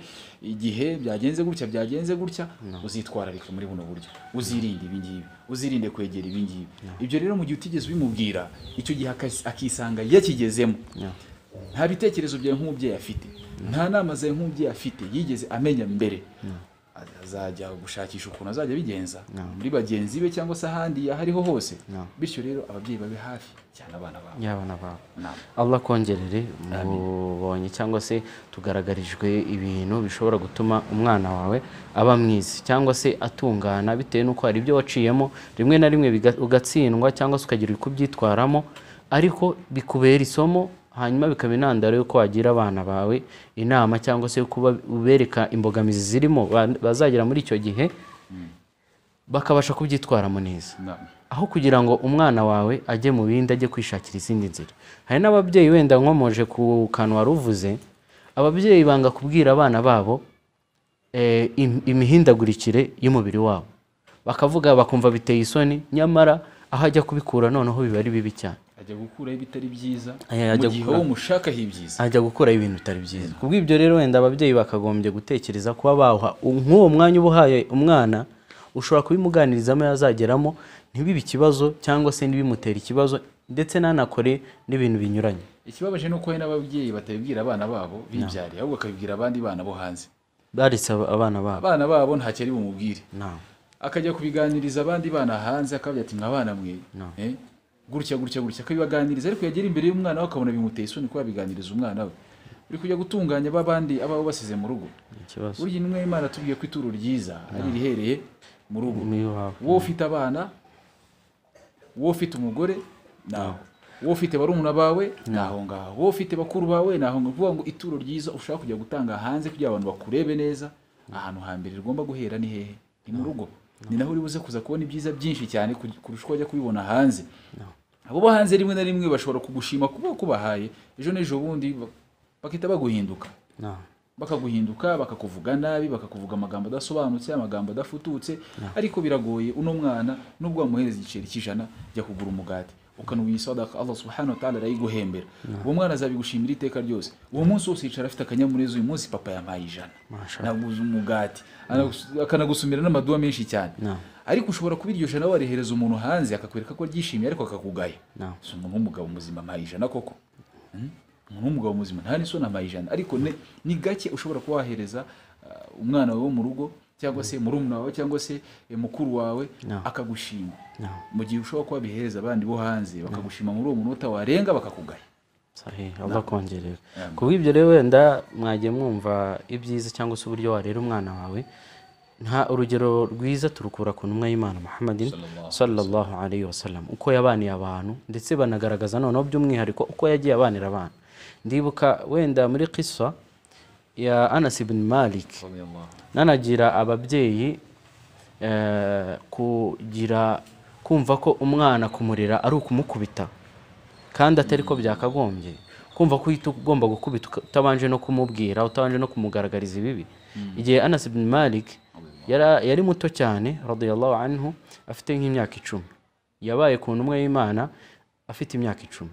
igihe byagenze gutya byagenze gutya uzitwararike muri buno buryo uzirinde ibi ngibi uzirinde kwegera ibi ngibi ibyo rero mu gihe utigeze ubimubwira icyo gihe akas- akisanga yakigezemo No. nta bitekerezo byawe nk'umubyeyi afite nta nama zawe nk'umubyeyi afite yigeze amenya mbere Az- azajya gushakisha ukuntu azajya abigenza Naam. muri bagenzi be cyangwa se ahandi aho ariho hose Naam. bityo rero ababyeyi babe hafi cyane abana babo y'abana babo Naam. allah kongerere mubonye cyangwa se tugaragarijwe ibintu bishobora gutuma umwana wawe aba mwiza cyangwa se atungana bitewe n'uko hari ibyo waciyemo rimwe na rimwe biga- ugatsindwa cyangwa se ukagira uko ubyitwaramo ariko bikubera isomo hanyuma bikaba intandaro y'uko wagira abana bawe inama cyangwa se kuba ubereka imbogamizi zirimo ba- bazagera muri icyo gihe bakabasha kubyitwaramo neza Naam. aho kugira ngo umwana wawe ajye mu bindi ajye kwishakira izindi nzira hari n'ababyeyi wenda nkomoje ku kantu wari uvuze ababyeyi banga kubwira abana babo eh, im- imihindagurikire y'umubiri wabo bakavuga bakumva biteye isoni nyamara aho ajya kubikura noneho biba ari bibi cyane ajya gukuraho ibitari byiza Ajya- ajya mu gihe gukura- wowe umushakaho ibyiza ajya gukuraho ibintu bitari byiza kubw'ibyo rero wenda ababyeyi bakagombye gutekereza kuba bawuha nk'uwo mwanya uba uhaye umwana ushobora kubimuganirizamo yazageramo ntibibe ikibazo cyangwa se ntibimutere ikibazo ndetse ntanakore n'ibintu binyuranye ikibabaje ni uko hari n'ababyeyi batabibwira abana babo bibyariye ahubwo bakabibwira abandi bana bo hanze baretse ab- abana babo abana babo ntakiri bumubwire nta akajya kubiganiriza abandi bana hanze akababwira ati mwa bana mwe No. eh, gutya gutya gutya akabibaganiriza ariko yagera imbere y'umwana we akabona bimuteye isoni kuba yabiganiriza umwana we uri kujya gutunganya babandi aba basize mu rugo ikibazo burya intumwa y'imana tubwiye ko ituro ryiza ari irihereye mu rugo n'iwawe wowe ufite abana wowe ufite umugore naho wowe ufite barumuna bawe naho ngaho wowe ufite bakuru bawe naho ngaho uvuga ngo ituro ryiza ushaka kujya gutanga hanze kugira abantu bakurebe neza ahantu hambere rigomba guhera ni hehe ni mu rugo ni naho uri buze kuza kubona ibyiza byinshi cyane ku- kurusha uko wajya kubibona hanze abo bo hanze rimwe na rimwe bashobora kugushima kuba kubahaye ejo n'ejo bundi ba- bakahita baguhinduka nta bakaguhinduka bakakuvuga nabi bakakuvuga amagambo adasobanutse amagambo adafututse ariko biragoye uno mwana nubwo wamuhereza igiceri cy'ijana jya kugura umugati ukanuha sadaka allah subhanahu wa ta'ala arayiguhembera uwo mwana azabigushimira iteka ryose uwo munsi wose yicara afite akanyamuneza uyu munsi papa yampaye ijana Masha naguze umugati anagus- akanagusumira n'amaduwa menshi cyane No. ariko ushobora kuba iryo jana warihereza umuntu hanze akakwereka ko aryishimiye ariko akakugaya No. Si umuntu w'umugabo muzima ampaye ijana koko Hmm? umuntu w'umugabo muzima nta n'isoni ampaye ijana ariko ne- ni gake ushobora kuba wahereza uh, umwana wawe wo mu rugo cyangwa se murumuna wawe cyangwa se eh, mukuru wawe No. akagushima No. mu gihe ushobora kuba wabihereza abandi bo hanze bakagushima muri uwo munota warenga bakakugaya sahihi allah kongerere Amen. ku bw'ibyo rero wenda mwagiye mwumva ibyiza cyangwa se uburyo warera umwana wawe nta urugero rwiza turukura ku ntumwa y'imana muhammadin sallallahu alayhi wasallam uko yabaniye abantu ndetse banagaragaza noneho by'umwihariko uko yagiye abanira abantu ndibuka wenda muri kisa ya anas ibn malik nanagira ababyeyi eh, kugira kumva ko umwana kumurera ari ukumukubita kandi atari ko byakagombye kumva ko uhita ugomba gukubita uka- utabanje no kumubwira utabanje no kumugaragariza ibibi igihe anas ibn malik yara- yari muto cyane radiyallahu anhu afite nk'imyaka icumi yabaye ku ntumwa y'imana afite imyaka icumi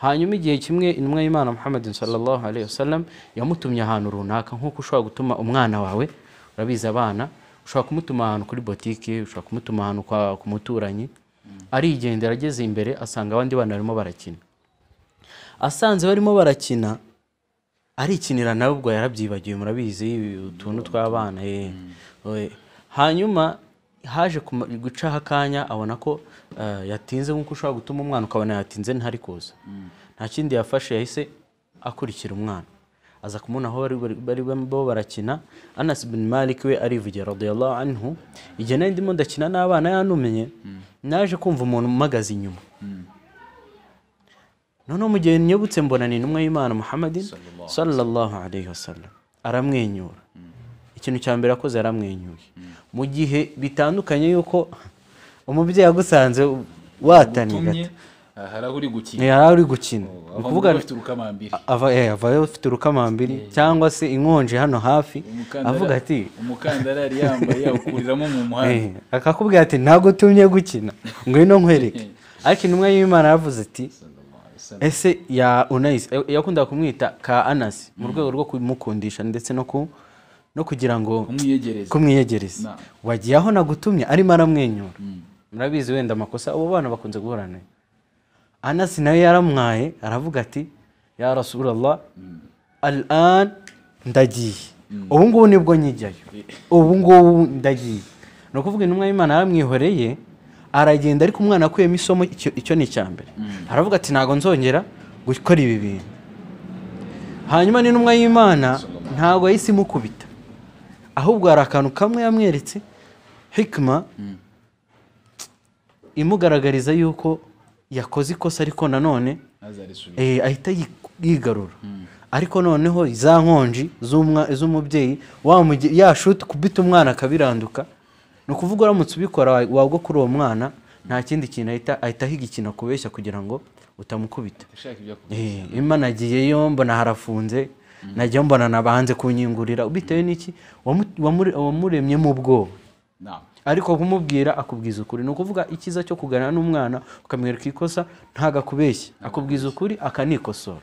hanyuma igihe kimwe intumwa y'imana muhammadin sallallahu alaihi wasallam yamutumye ahantu runaka nk'uko ushobora gutuma umwana wawe urabizi abana ushobora kumutuma ahantu kuri botike ushobora kumutuma ahantu kwa- ku muturanyi arigendera ageze imbere asanga abandi bana barimo barakina asanze barimo barakina arikinira nawe ubwo yarabyibagiwe murabizi utuntu tw'abana eh. Oe. hanyuma haje kuma- gucaho akanya abona ko eh, yatinze nk'uko ushobora gutuma umwana ukabona yatinze ntari kuza nta kindi yafashe yahise akurikira umwana aza kumubona aho bari- bari- bari barimo barakina anas bin malik we arivugira radiyallahu anhu igihe nari ndimo ndakina n'abana yantumye naje kumva umuntu umpagaze inyuma noneho mu gihe nyobutse mbona ni intumwa y'imana muhammadin sallallahu alayhi wasallam aramwenyura ikintu cya mbere akoze yaramwenyuye mu gihe bitandukanye yuko umubyeyi agusanze watanye gato tumye aha, hari aho uri gukina yari ari gukina ni aho ukuvuga muba bafite urukamambiri ava eh, avayo afite urukamambiri cyangwa se inkonje hano hafi Umukandara- avuga ati umukandara yari yambaye yawukuriramo mu muhanda Eh, akakubwira ati ntabwo utumye gukina ngwino nkwereke ariko intumwa y'imana yaravuze ati ese ya unayisi eh, yakundaga kumwita ka anasi mu rwego rwo kumukundisha ndetse no ku no kugira ngo kumwiyegereza kumwiyegereza Na. wagiye aho nagutumye arimo aramwenyura murabizi wenda amakosa abo bana bakunze guhura nayo anasi nawe yaramwaye aravuga ati ya rasulallah al an ndagiye ubu ngubu nibwo nkijyayo ubu ngubu ndagiye ni ukuvuga intumwa y'imana yaramwihoreye aragenda ariko umwana akuyemo isomo icyo icyo ni icya mbere aravuga ati ntabwo nzongera gukora ibi bintu hanyuma n'intumwa y'imana ntabwo yahise imukubita ahubwo hari akantu kamwe yamweretse hikima imugaragariza yuko yakoze ikosa ariko nanone ntazarisubire eh, ahita yi- yigarura ariko noneho za nkonji z'umwa- z'umubyeyi wamugi- yashuti kubita umwana akabiranduka ni ukuvuga uramutse ubikora wa- wagwa kuri uwo mwana nta kindi kintu ahita ahita ahiga ikintu akubeshya kugira ngo utamukubita ashaka ibyo akora Eh, imana nagiyeyo mbona harafunze nagiyeyo mbona nabanze kunyingurira bitewe n'iki wamu- wamure- wamuremyemo ubwoba nama ariko kumubwira akubwiza ukuri ni ukuvuga icyiza cyo kuganira n'umwana ukamwereka ikosa ntagakubeshye akubwiza ukuri akanikosora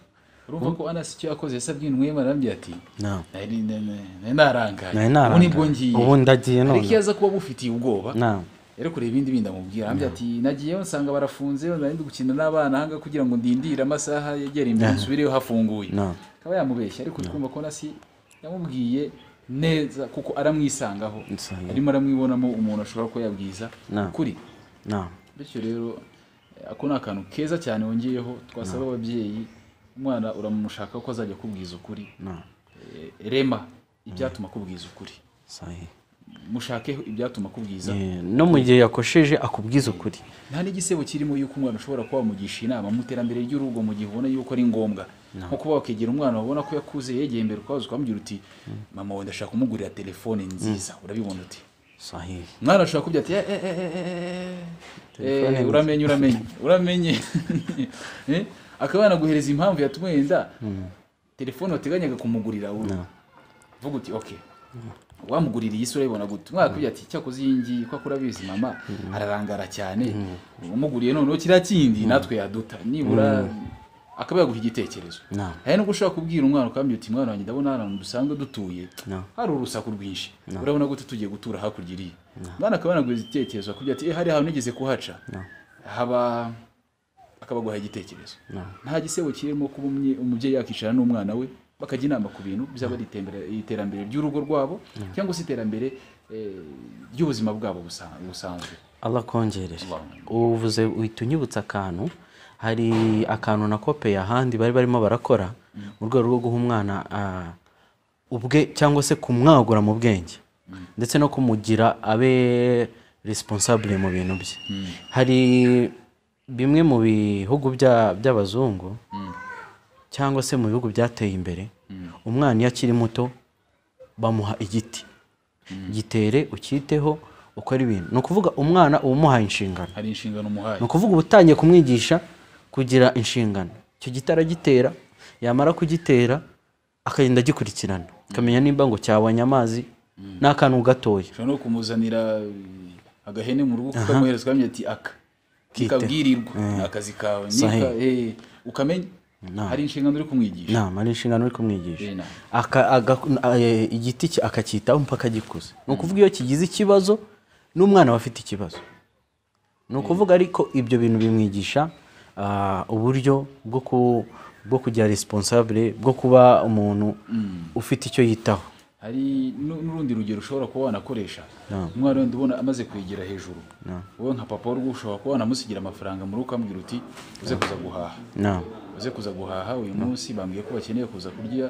urumva ko anasi icyo yakoze yasabye intumwa y'imana arambwira ati nta nari nari narangaye Nari narangaye. ubu nibwo ngiye Ubu ndagiye none. ariko iyo aza kuba agufitiye ubwoba nta yari kureba ibindi bindi amubwira arambwira ati nagiyeyo nsanga barafunze nari ndi gukina n'abana ahangaha kugira ngo ndindire amasaha yegera imbere nsubireyo hafunguye No. akaba yamubeshya ariko twumva ko nasi yamubwiye neza kuko aramwisangaho Nsanga. arimo aramwibonamo umuntu ashobora kuba yabwiza No. ukuri nta bityo rero eh, ako ni akantu keza cyane wongeyeho twasaba ababyeyi umwana uramushaka ko azajya akubwiza ukuri nta Eh, rema ibyatuma akubwiza ukuri sahi mushakeho ibyatuma akubwiza Eh, no mu gihe yakosheje akubwiza ukuri nta n'igisebo kirimo y'uko umwana ushobora kuba wamugisha inama mu iterambere ry'urugo mu gihe ubona yuko ari ngombwa nko kuba wakegera umwana wabona ko yakuze yegeye imbere ukaza ukamubwira uti mama wawe ndashaka kumugurira telefone nziza urabibona uti sahi umwana ashobora kubwira ati "Eh, eh, eh, eh, eh, eh, Telefone eh, nziza." uramenye uramenye uramenye Eh, akaba yanaguhereza impamvu yatumwe yenda telefone wateganyaga kumugurira wowe vuga uti okay wamugurira iyi sura yibona gute umwaka ugira ati cyakoze iyi ngiyi ko akora abizi mama ararangara cyane umuguriye noneho kiriya kindi natwe yaduta nibura akaba yaguha igitekerezo No. hari nubwo ushobora kubwira umwana ukambwira uti mwana wanjye ndabona hano dusanzwe dutuye No. hari urusaku rwinshi urabona gute tugiye gutura hakurya iriya umwana akaba yanaguhereza igitekerezo akubwira ati "Eh, hari ahantu nigeze kuhaca haba akabaguha igitekerezo nta gisebo kirimo kuba umye- umubyeyi yakicara n'umwana we bakajya inama ku bintu byaba ari itembere- iterambere ry'urugo rwabo cyangwa se iterambere eh, ry'ubuzima bwabo busa- busanzwe Allah kongerere Allahumma. uvuze uhita unyibutsa akantu hari akantu na kope ahandi bari barimo barakora mu rwego rwo guha umwana ah, ubwe cyangwa se kumwagura mu bwenge ndetse no kumugira abe responsable mu bintu bye hari bimwe mu bihugu bya- by'abazungu cyangwa se mu bihugu byateye imbere umwana iyo akiri muto bamuha igiti gitere ukiteho ukora ibintu ni ukuvuga umwana uba umuhaye inshingano hari inshingano umuhaye ni ukuvuga uba utangiye kumwigisha kugira inshingano icyo giti aragitera yamara kugitera akagenda agikurikirana akamenya nimba ngo cyabonye amazi ni akantu gatoya ushobora no kumuzanira eh, agahene mu rugo ukamuhereza ukamenya ati aka kikabwirirwa ni akazi kawe Nika- eh, ukamenya hari inshingano uri kumwigisha nta ari inshingano uri kumwigisha Eh, na. Aka- aga- eh, igiti ki- akacyitaho mpaka gikuze ni ukuvuga iyo kigize ikibazo n'umwana aba afite ikibazo ni ukuvuga ariko ibyo bintu bimwigisha ah, uburyo bwo ku- bwo kugira responsable bwo kuba umuntu ufite icyo yitaho hari nu- n'urundi rugero ushobora kuba wanakoresha umwana wenda ubona amaze kwegera hejuru wowe nka papa w'urugo ushobora kuba wanamusigira amafaranga mu rugo ukambwira uti uze kuza guhaha na uze kuza guhaha uyu munsi bambwiye ko bakeneye kuza kurya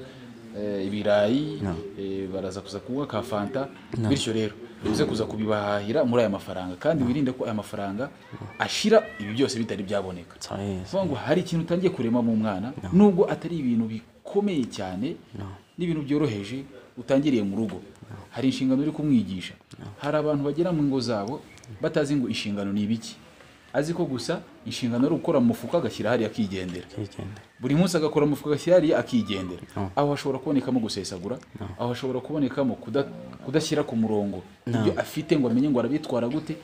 eh, ibirayi eh, baraza kuza kunywa ka fanta bityo rero uze kuza kubibahahira muri aya mafaranga kandi wirinde ko aya mafaranga ashira ibi byose bitari byaboneka tsayizi kuvuga ngo hari ikintu utangiye kurema mu mwana nubwo atari ibintu bikomeye cyane n'ibintu byoroheje utangiriye mu rugo hari inshingano uri kumwigisha hari abantu bagera mu ngo zabo batazi ngo inshingano ni ibiki azi ko gusa inshingano ari gukora mu mufuka agashyira hariya akigendera buri munsi agakora mu mufuka agashyira hariya akigendera aho hashobora kubonekamo gusesagura aho hashobora kubonekamo kuda- kudashyira ku murongo ibyo afite ngo amenye ngo arabitwara gute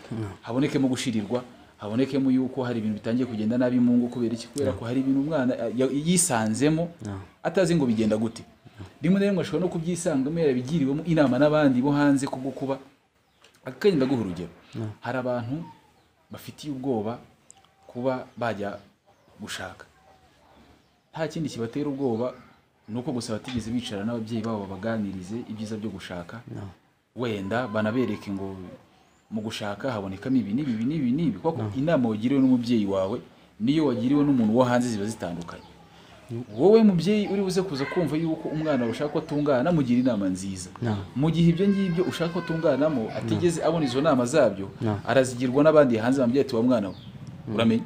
habonekemo gushirirwa habonekemo yuko hari ibintu bitangiye kugenda nabi mu ngo kubera iki kubera ko hari ibintu umwana eh, ya- yisanzemo atazi ngo bigenda gute rimwe na rimwe ashobora no kubyisangamo yarabigiriwemo inama n'abandi bo hanze kubwo kuba akenye ndaguha urugero hari abantu bafitiye ubwoba kuba bajya gushaka nta kindi kibatera ubwoba ni uko gusa batigeze bicara n'ababyeyi babo babaganirize ibyiza byo gushaka wenda banabereke ngo mu gushaka habonekamo ibi n'ibi n'ibi n'ibi kuko inama wagiriwe n'umubyeyi wawe niyo wagiriwe n'umuntu wo hanze ziba zitandukanye wowe mubyeyi uri buze kuza kumva yuko umwana ushaka ko atungana mugira inama nziza No. mu gihe ibyo ngibyo ushaka ko atunganamo atigeze abona izo nama zabyo No. arazigirwa n'abandi hanze bamubwira ati wa mwana we uramenya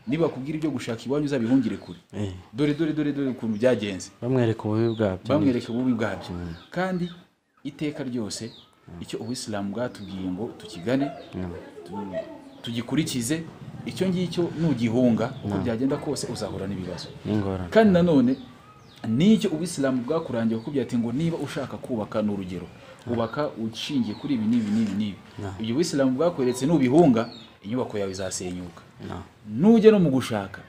niba bakubwira ibyo gushaka iwanyu uzabihungire kure Eh, dore dore dore dore ukuntu byagenze bamwereka ububi bwabyo bamwereka ububi bwabyo kandi iteka ryose icyo ubuyisilamu bwatubwiye ngo tukigane tu- tugikurikize icyo ngicyo nugihunga uko byagenda kose uzahura n'ibibazo n'ingorane kandi nanone n'icyo ubuyisilamu bwakurangiye kukubwira ati ngo niba ushaka kubaka ni urugero ubaka ushingiye kuri ibi n'ibi n'ibi n'ibi ibyo ubuyisilamu bwakweretse nubihunga inyubako yawe izasenyuka No. nujya no mu gushaka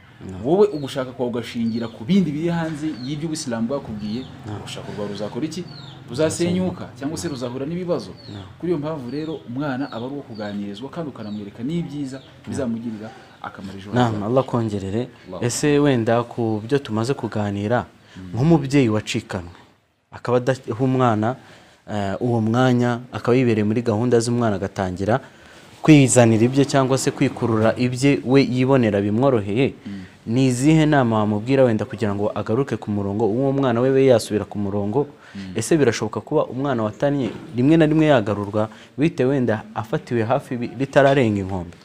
wowe ugushaka kwawe ugashingira ku bindi biri hanze y'ibyo ubuyisilamu bwakubwiye urushako rwawe ruzakora iki ruzasenyuka cyangwa se ruzahura n'ibibazo kuri iyo mpamvu rero umwana aba ari uwo kuganirizwa kandi ukanamwereka n'ibyiza bizamugirira akamaro ejo hazaza. nama allah akongerere ese wenda ku byo tumaze kuganira nk'umubyeyi wacikanwe akaba adaha umwana eh, uwo mwanya akaba yibereye muri gahunda z'umwana agatangira kwizanira ibye cyangwa se kwikurura ibye we yibonera bimworoheye ni izihe nama wamubwira wenda kugira ngo agaruke ku murongo uwo mwana we be yasubira ku murongo ese birashoboka kuba umwana watanye rimwe na rimwe yagarurwa bite wenda afatiwe hafi bi- ritararenga inkombe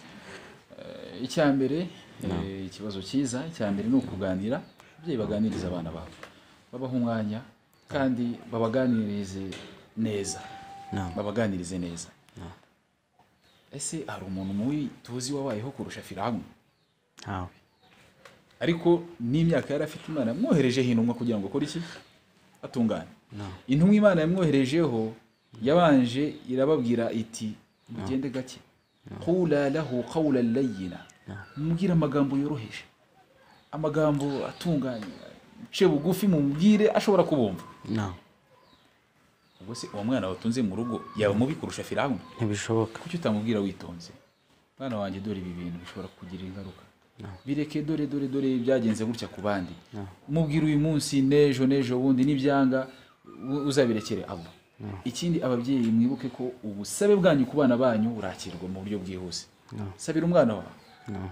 icya mbere eh, ikibazo cyiza icya mbere ni ukuganira ababyeyi baganiriza abana babo babaha umwanya kandi babaganirize neza Naam. babaganirize neza ese hari umuntu mubi tuzi wabayeho kurusha firawuni ntawe ariko n'imyaka yari afite imana yamwoherejeho intumwa kugira ngo akore iki atungane intumwa imana yamwoherejeho yabanje irababwira iti mugende gake qula lahu qawla layina mubwire amagambo yoroheje amagambo atunganye ce bugufi mumubwire ashobora kubumva ntawe ubwo se uwo mwana watunze mu rugo yaba mubi kurusha firawuni ntibishoboka kuki utamubwira witonze mwana wanjye dore ibi bintu bishobora kugira ingaruka bireke dore dore dore byagenze gutya ku bandi mubwira uyu munsi n'ejo n'ejo bundi n'ibyanga u- uzabirekere abo ikindi ababyeyi mwibuke ko ubusabe bwanyu ku bana banyu burakirwa mu buryo bwihuse sabira umwana wawe No.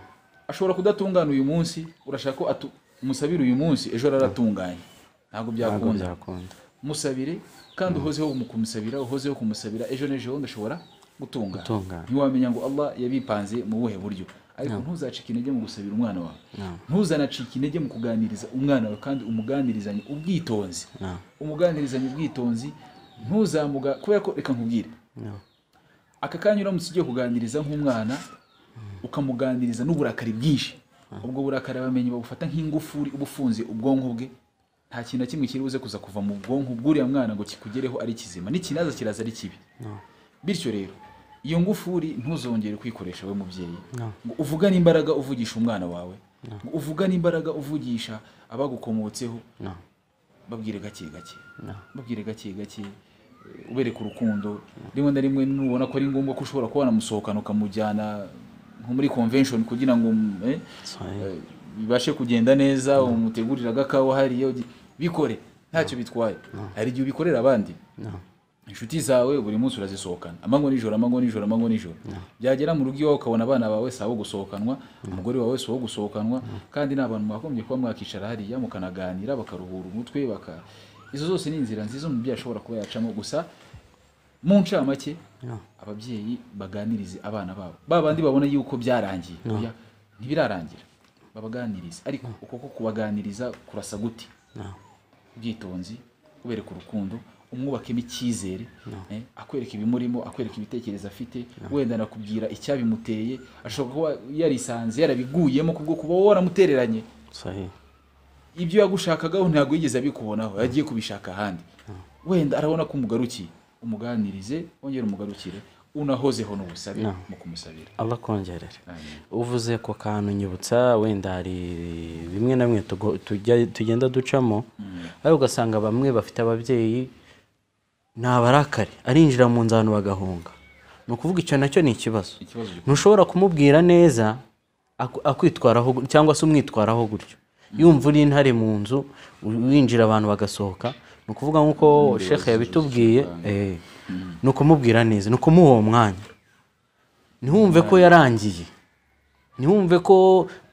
ashobora kudatungana uyu munsi urashaka ko atu- umusabira uyu munsi ejo araratunganye ntabwo ntabwo byakunda byakunda musabire kandi uhozeho mu kumusabira uhozeho kumusabira ejo n'ejo bundi ashobora gutungana Gutungana. ntiwamenya ngo allah yabipanze mu buhe buryo ariko ntuzacike intege mu gusabira umwana wawe ntuzanacike intege mu kuganiriza umwana wawe kandi umuganirizanye ubwitonzi No. umuganirizanye ubwitonzi ntuzamuga kubera ko reka nkubwire No. aka kanya uramutse ugiye kuganiriza nk'umwana ukamuganiriza n'uburakari bwinshi ubwo burakari abamenyi babufata nk'ingufuri uba ufunze ubwonko bwe nta kintu na kimwe kiri buze kuza kuva mu bwonko bw'uriya mwana ngo kikugereho ari kizima n'ikinaza kiraza ari kibi bityo rero iyo ngufuri ntuzongere kwikoresha we mubyeyi No. ngo uvugane imbaraga uvugisha umwana wawe ngo uvugane imbaraga uvugisha abagukomotseho No. babwire gake gake No. babwire gake gake eh, ubereke urukundo rimwe na rimwe nubona ko ari ngombwa ko ushobora kuba wanamusohokana ukamujyana nko muri convention kugira ngo mm, eh, Sorry. eh, bibashe kugenda neza umutegurire agakawa hariya ugi- bikore ntacyo bitwaye hari igihe ubikorera abandi No. inshuti zawe buri munsi urazisohokana amango nijoro amango nijoro amango nijoro byagera mu rugo iwawe ukabona abana bawe si abo gusohokanwa umugore wawe si uwo gusohokanwa kandi ni abantu mwagombye kuba mwakicara hariya mukanaganira bakaruhura umutwe baka izo zose ni inzira nziza umubyeyi ashobora kuba yacamo gusa mu ncamake No. ababyeyi baganirize abana babo ba bandi babona yuko byarangiye oya ntibirarangira babaganirize ariko uko ko kubaganiriza kurasa gute No. ubwitonzi ubereka urukundo umwubakemo icyizere eh, akwereka ibimurimo akwereka ibitekerezo afite wenda anakubwira icyabimuteye ashobora kuba yarisanze yarabiguyemo kubwo kuba wowe waramutereranye Sorry. ibyo yagushakagaho ntabwo yigeze abikubonaho yagiye kubishaka ahandi wenda arabona ko umugarukiye umuganirize wongere umugarukire unahozeho n'ubusabe No. mu kumusabira allah akongerere Amen. uvuze ko kantu nyibutsa wenda hari bimwe na bimwe tugo- tujya- tugenda ducamo ariko ugasanga bamwe bafite ababyeyi ni abarakare arinjira mu nzu abantu bagahunga ni ukuvuga icyo nacyo ni ikibazo ikibazo gikomeye. ntushobora kumubwira neza aku- akwitwaraho gu- cyangwa se umwitwaraho gutyo iyo imvura intare mu nzu winjira abantu bagasohoka ni ukuvuga nk'uko shekhe yabitubwiye eh, ni ukumubwira neza ni ukumuha uwo mwanya ntihumve ko yarangiye ntihumve ko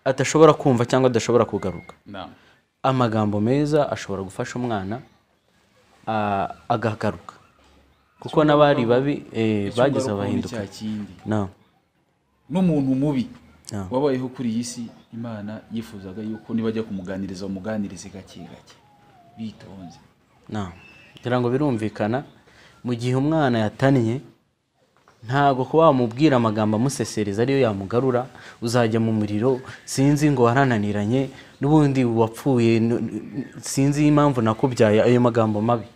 adashobora kumva cyangwa adashobora kugaruka naam amagambo meza ashobora gufasha umwana a- agahagaruka kuko n'abari babi eh, bagize abahinduka cya kindi naam n'umuntu mubi Ah. wabayeho kuri iyi si imana yifuzaga yuko nibajya kumuganiriza bamuganirize gake gake bitonze naam kugira ngo birumvikana mu gihe umwana yatannye ntabwo kuba wamubwira amagambo amusesereza ariyo yamugarura uzajya mu muriro sinzi ngo warananiranye n'ubundi wapfuye n- n- sinzi impamvu nakubyaye ayo magambo mabi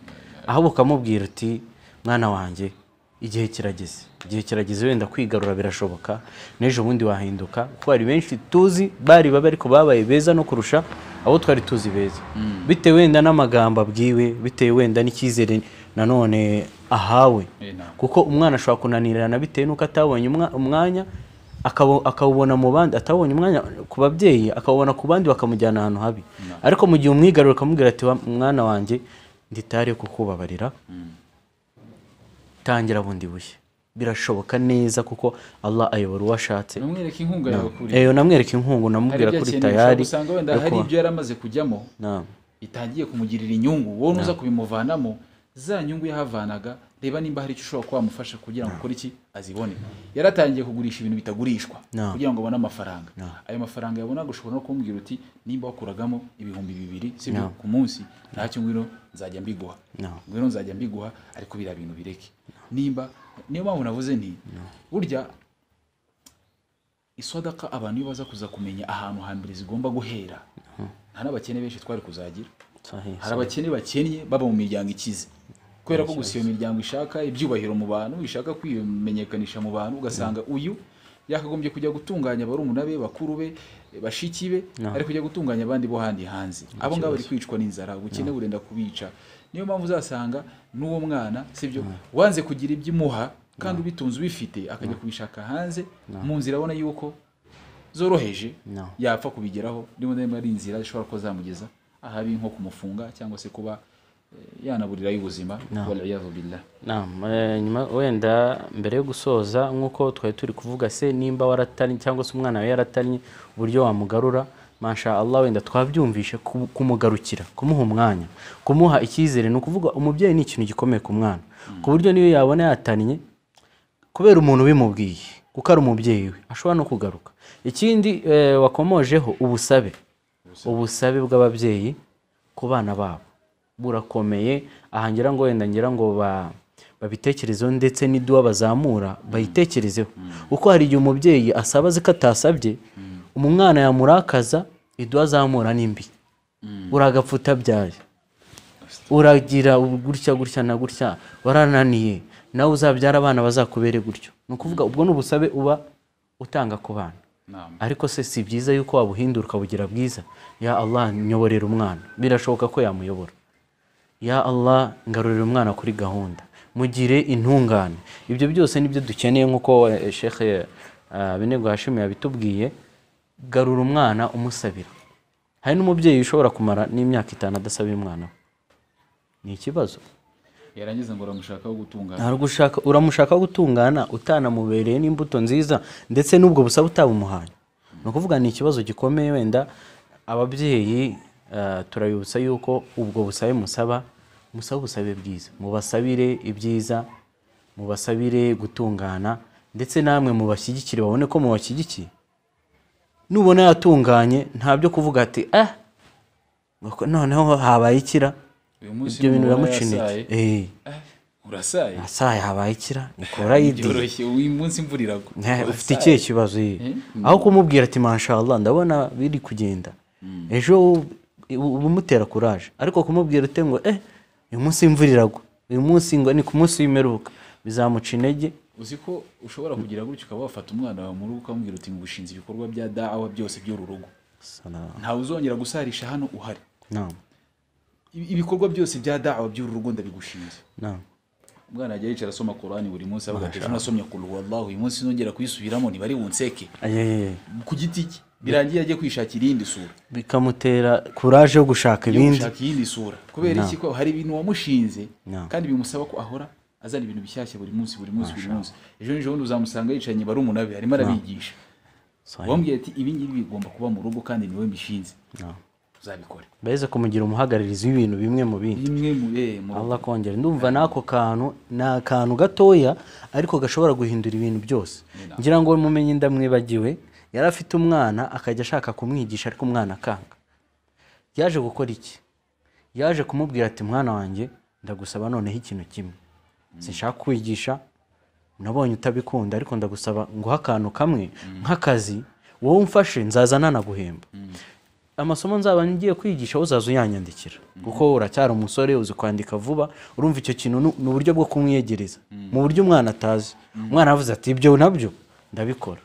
ahubwo ukamubwira uti mwana wanjye igihe kirageze igihe kirageze wenda kwigarura birashoboka n'ejo bundi wahinduka kuko hari benshi tuzi bari babi ariko babaye beza no kurusha abo twari tuzi beza bitewe wenda n'amagambo abwiwe bitewe wenda n'icyizere nanone ahawe Eh, naam kuko umwana ashobora kunanirana bitewe n'uko atabonye umwa- umwanya akabo- akawubona mu bandi atabonye umwanya ku babyeyi akawubona ku bandi bakamujyana ahantu habi ariko mu gihe umwigarura ukamubwira ati "Wa- mwana wanjye nditari kukubabarira tangira bundi bushya birashoboka neza kuko Allah ayobora uwo ashatse namwereka inkunga yawe kuri eyo namwereka inkungu hari namubwira ibyo kuri akeneye ushobora tayari gusanga wenda hari ibyo yari amaze kujyamo Naam. bitangiye kumugirira inyungu wowe nuza kubimuvanamo za nyungu yahavanaga reba nimba hari icyo ushobora kuba wamufasha kugira ngo ukore iki azibone yaratangiye kugurisha ibintu bitagurishwa No. kugira ngo abone amafaranga ayo mafaranga yabonaga ushobora no kumubwira uti nimba wakuragamo ibihumbi bibiri sibyo ku munsi ntacyo ngwino nzajya mbiguha No. ngwino nzajya mbiguha ariko biriya bintu bireke nimba niyo mpamvu navuze nti burya isodaka abantu iyo baza kuza kumenya ahantu hambere zigomba guhera nta n'abakene benshi twari kuzagira Sahihi. hari abakene bakennye baba mu miryango ikize kubera ko gusa iyo miryango ishaka ibyubahiro mu bantu ishaka kwimenyekanisha mu bantu ugasanga uyu yakagombye kujya gutunganya barumuna be bakuru be bashiki be ari kujya gutunganya abandi bo handi hanze abo ngabo bari kwicwa n'inzara ubukene burenda kubica niyo mpamvu uzasanga n'uwo mwana sibyo wanze kugira ibyo imuha kandi ubitunze ubifite akajya kubishaka hanze mu nzira abona yuko zoroheje No. yapfa kubigeraho rimwe na rimwe ari inzira zishobora kuba zamugeza ahabi nko kumufunga cyangwa se kuba eh, yanaburirayo ubuzima waliyazu billah Naam, eh, nyuma wenda mbere yo gusoza nk'uko twari turi kuvuga se nimba waratanye cyangwa se umwana wawe yaratanye uburyo wamugarura masha Allah wenda twabyumvishe ku- kumugarukira kumuha umwanya kumuha icyizere ni ukuvuga umubyeyi ni ikintu gikomeye ku mwana ku buryo niyo yabona yatanye kubera umuntu ubimubwiye kuko ari umubyeyi we ashobora no kugaruka ikindi eh, wakomojeho ubusabe ubusabe bw'ababyeyi ku bana babo burakomeye aha ngira ngo wenda ngira ngo ba- babitekerezeho ndetse n'iduwa bazamura bayitekerezeho kuko hari igihe umubyeyi asaba azi ko atasabye umwana yamurakaza iduwa azamura n'imbi uragapfa utabyaye uragira gutya gutya na gutya warananiye nawe uzabyara abana bazakubere gutyo ni ukuvuga ubwo ni ubusabe uba utanga ku bana Naam. ariko se si byiza yuko wabuhindura ukabugira bwiza ya allah nyoborera umwana birashoboka ko yamuyobora ya allah ngarurira umwana kuri gahunda mugire intungane ibyo byose nibyo dukeneye nk'uko eh, sheikh eh, Abinegu hashimi yabitubwiye garura umwana umusabira hari n'umubyeyi ushobora kumara n'imyaka itanu adasabira umwana we ni ikibazo yarangiza ngo uramushakaho gutungana ntabwo ushaka uramushaka gutungana utanamubereye n'imbuto nziza ndetse n'ubwo busabe utabumuhaye ni ukuvuga ni ikibazo gikomeye wenda ababyeyi eh, turabibutsa yuko ubwo busabe musaba musaba ubusabe bwiza mubasabire ibyiza mubasabire gutungana ndetse namwe mubashyigikire babone ko mubashyigikiye nubona yatunganye nta byo kuvuga ati ah noneho habaye ikira uyu munsi ibyo bintu n'umubona biramuciniye yasaye. Eh. Eh, urasaye asaye habaye ikira nikora yidi byoroshye uyu munsi imvura iragwa ufite ikihe kibazo iyi aho kumubwira ati mashallah ndabona biri kugenda ejo u- uba umutera kuraje ariko kumubwira ute ngo eh uyu munsi imvura iragwa uyu munsi ngo ni ku munsi w'imperuka bizamuca intege uzi ko ushobora kugira gutyo ukaba wafata umwana wawe mu rugo ukamubwira uti ngushinze ibikorwa bya da'awa byose by'uru rugo Sana- ntawe uzongera gusarisha hano uhari naam Ibi- ibikorwa byose bya da'awa by'uru rugo ndabigushinze naam umwana ajya yicara asoma korani buri munsi avuga ati ejo nasomye kuru wallahu uyu munsi nongera kuyisubiramo ntibari bunseke Ayeye. ku giti cye birangiye ajye kwishakira iyindi sura bikamutera kuraje yo gushaka yo ibindi gushaka iyindi sura kubera iki ko hari ibintu wamushinze No. kandi bimusaba ko ahora azana ibintu bishyashya buri munsi buri munsi buri munsi ejo n'ejo bundi uzamusanga yicaranye barumuna be arimo arabigisha Sahi. wambwiye ati ibi ngibi bigomba kuba mu rugo kandi niwe mbishinze No. uzabikore mbese kumugira umuhagararizi w'ibintu bimwe mu bindi rimwe mu eh, mu rugo Allah kongera ndumva n'ako kantu ni akantu gatoya ariko gashobora guhindura ibintu byose ngira ngo mumenye ndamwibagiwe yari afite umwana akajya ashaka kumwigisha ariko umwana akanga yaje gukora iki yaje kumubwira ati mwana wanjye ndagusaba noneho ikintu kimwe sinshaka kwigisha nabonye utabikunda ariko ndagusaba nguhe akantu kamwe nk'akazi wowe umfashe nzaza nanaguhemba amasomo nzaba ngiye kwigisha uzaza uyanyandikira kuko uracyari umusore uzi kwandika vuba urumva icyo kintu ni- ni uburyo bwo kumwiyegereza mu buryo umwana atazi umwana avuze ati ibyo nabyo ndabikora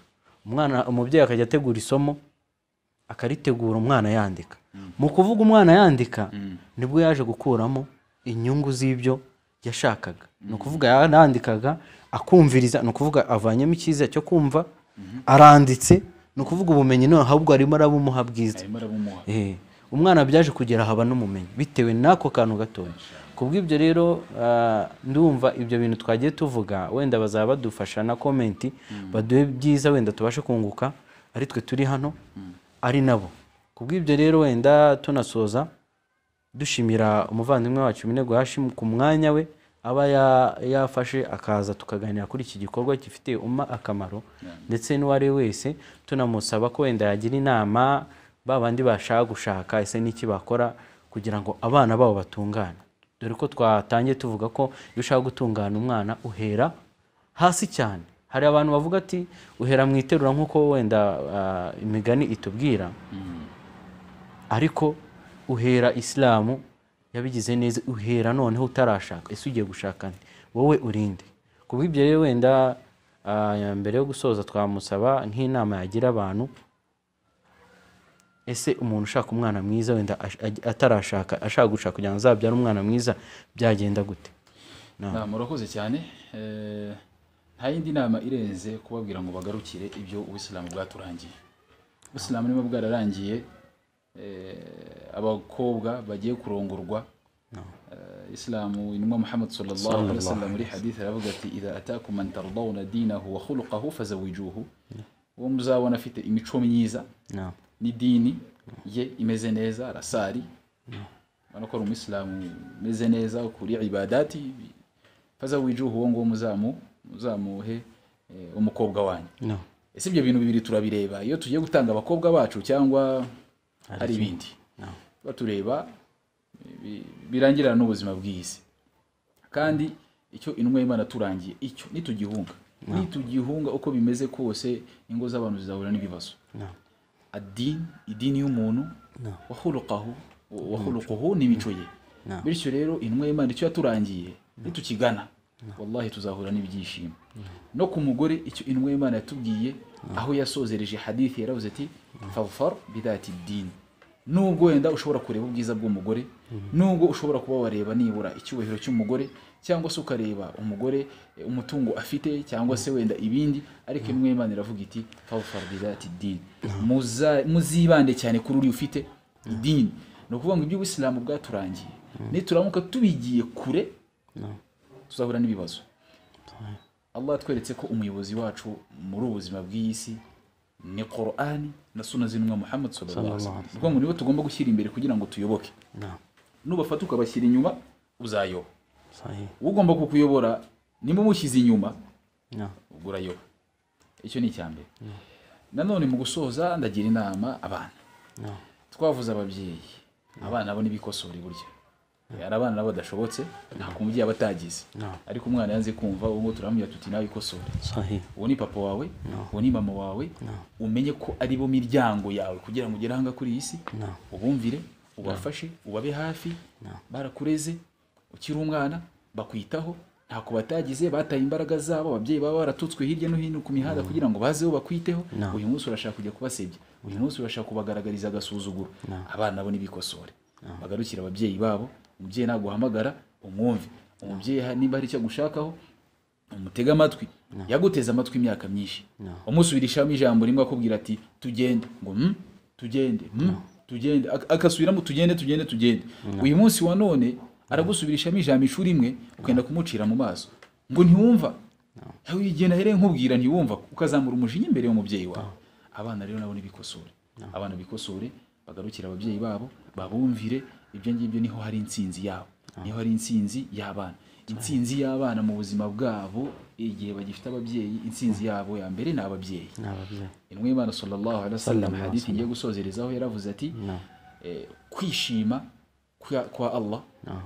umwana umubyeyi akajya ategura isomo akaritegura umwana yandika mu kuvuga umwana yandika nibwo yaje gukuramo inyungu z'ibyo yashakaga ni ukuvuga yarandikaga akumviriza ni ukuvuga avanyemo icyiza cyo kumva aranditse ni ukuvuga ubumenyi none ahubwo arimo arabumuha bwiza arimo arabumuha Eh, umwana byaje kugera haba n'umumenyi bitewe n'ako kantu gatoya kubw'ibyo rero ah, ndumva ibyo bintu twagiye tuvuga wenda bazaba badufasha na komenti baduhe byiza wenda tubashe kunguka ari twe turi hano ari nabo kubw'ibyo rero wenda tunasoza dushimira umuvandimwe wacu Minego Hashim ku mwanya we aba ya- yafashe akaza tukaganira kuri iki gikorwa gifitiye umma akamaro ndetse n'uwari we wese tunamusaba ko wenda yagira inama ba bandi bashaka gushaka ese n'iki bakora kugira ngo abana babo batungane dore ko twatangiye tuvuga ko iyo ushaka gutungana umwana uhera hasi cyane hari abantu bavuga ati uhera mu iterura nk'uko wenda ah, imigani itubwira ariko uhera isilamu yabigize neza uhera noneho utarashaka ese ugiye gushaka nde wowe urinde ku bw'ibyo rero wenda ah, ya mbere yo gusoza twamusaba nk'inama yagira abantu ese umuntu ushaka umwana mwiza wenda ash- aj- atarashaka ashaka gushaka kugira ngo azabyare umwana mwiza byagenda gute Na, murakoze cyane Eh, nta yindi nama irenze kubabwira ngo bagarukire ibyo ubisilamu bwaturangiye ubisilamu niba bwararangiye eh, abakobwa bagiye kurongorwa Eh, isilamu intumwa muhammad sallallahu alaihi wasallam muri hadith aravuga ati idha atakum man tardawna dinahu wa khuluquhu fazawijuhu uwo muzabona afite imico myiza No. n'idini ye imeze neza arasari ubona ko ari umuyisilamu umeze neza kuri ibadati faza wijuhu uwo nguwo muzamu muzamuhe eh, umukobwa wanyu No. ese ibyo bintu bibiri turabireba iyo tugiye gutanga abakobwa bacu cyangwa hari ibindi tuba tureba bi- birangirana n'ubuzima bw'isi kandi icyo intumwa y'imana turangiye icyo nitugihunga nitugihunga uko bimeze kose ingo z'abantu zizahura n'ibibazo No. adini idini y'umuntu wahulukahu wahulukuhu n'imico ye No. bityo rero intumwa y'imana icyo yaturangiye nitukigana wallahi tuzahura n'ibyishimo no ku mugore icyo intumwa y'imana yatubwiye aho yasozereje hadithi yaravuze ati fafar bidati dini nubwo wenda ushobora kureba ubwiza bw'umugore nubwo ushobora kuba wareba nibura icyubahiro cy'umugore cyangwa se ukareba umugore eh, umutungo afite cyangwa se wenda ibindi ariko intumwa y'imana iravuga iti fafar bidati dini Muza- muzibande cyane kuri uri ufite idini ni ukuvuga ngo iby'ubisilamu bwaturangiye nituramuka tubigiye kure tuzahura n'ibibazo allah yatweretse ko umuyobozi wacu muri ubu buzima bw'iyi si ni korani na suna z'intumwa muhammad sallallahu alaihi wasallam. ni ukuvuga ngo nibo tugomba gushyira imbere kugira ngo tuyoboke No. nubafata ukabashyira inyuma uzayoba Sahi. ugomba kukuyobora niba umushyize inyuma No. ubwo urayoba icyo ni icya mbere nanone mu gusoza ndagira inama abana No. twavuze ababyeyi abana bo ntibikosore burya hari abana nabo badashobotse nta ku mubyeyi aba atagize No. ariko umwana yanze kumva uwo turamubwira tuti nawe ikosore Sahi. uwo ni papa wawe uwo ni mama wawe umenye ko ari bo miryango yawe kugira ngo ugere ahanga kuri iyi si No. ubumvire ubafashe ubabe hafi barakureze ukiri umwana bakwitaho ntako batagize bataye imbaraga zabo ababyeyi baba baratutswe hirya no hino ku mihanda kugira ngo bazeho bakwiteho No. uyu munsi urashaka kujya kubasebya uyu munsi urashaka kubagaragariza agasuzuguro abana bo ntibikosore bagarukire ababyeyi babo umubyeyi naguhamagara umwumve umubyeyi ha- niba hari icyo agushakaho umutega amatwi yaguteze amatwi imyaka myinshi umusubirishamo ijambo rimwe akubwira ati tugende ngo "Mm, tugende "Mm, tugende Ak- akasubiramo tugende tugende tugende uyu munsi wa none aragusubirishamo ijambo inshuro imwe ukenda kumucira mu maso ngo ntiwumva yawe igihe nahereye nkubwira ntiwumva ukazamura umujinya imbere y'umubyeyi wawe abana rero nabo ntibikosore abana bikosore bagarukire ababyeyi babo babumvire ibyo ngibyo niho hari intsinzi yabo niho hari intsinzi y'abana intsinzi y'abana mu buzima bwabo igihe bagifite ababyeyi intsinzi yabo ya mbere ni ababyeyi n'ababyeyi intumwa y'imana sallallahu alaihi wasallam Sallallahu hadith ngiye gusozerezaho yaravuze ati no eh, kwishima kwa- kwa Allah no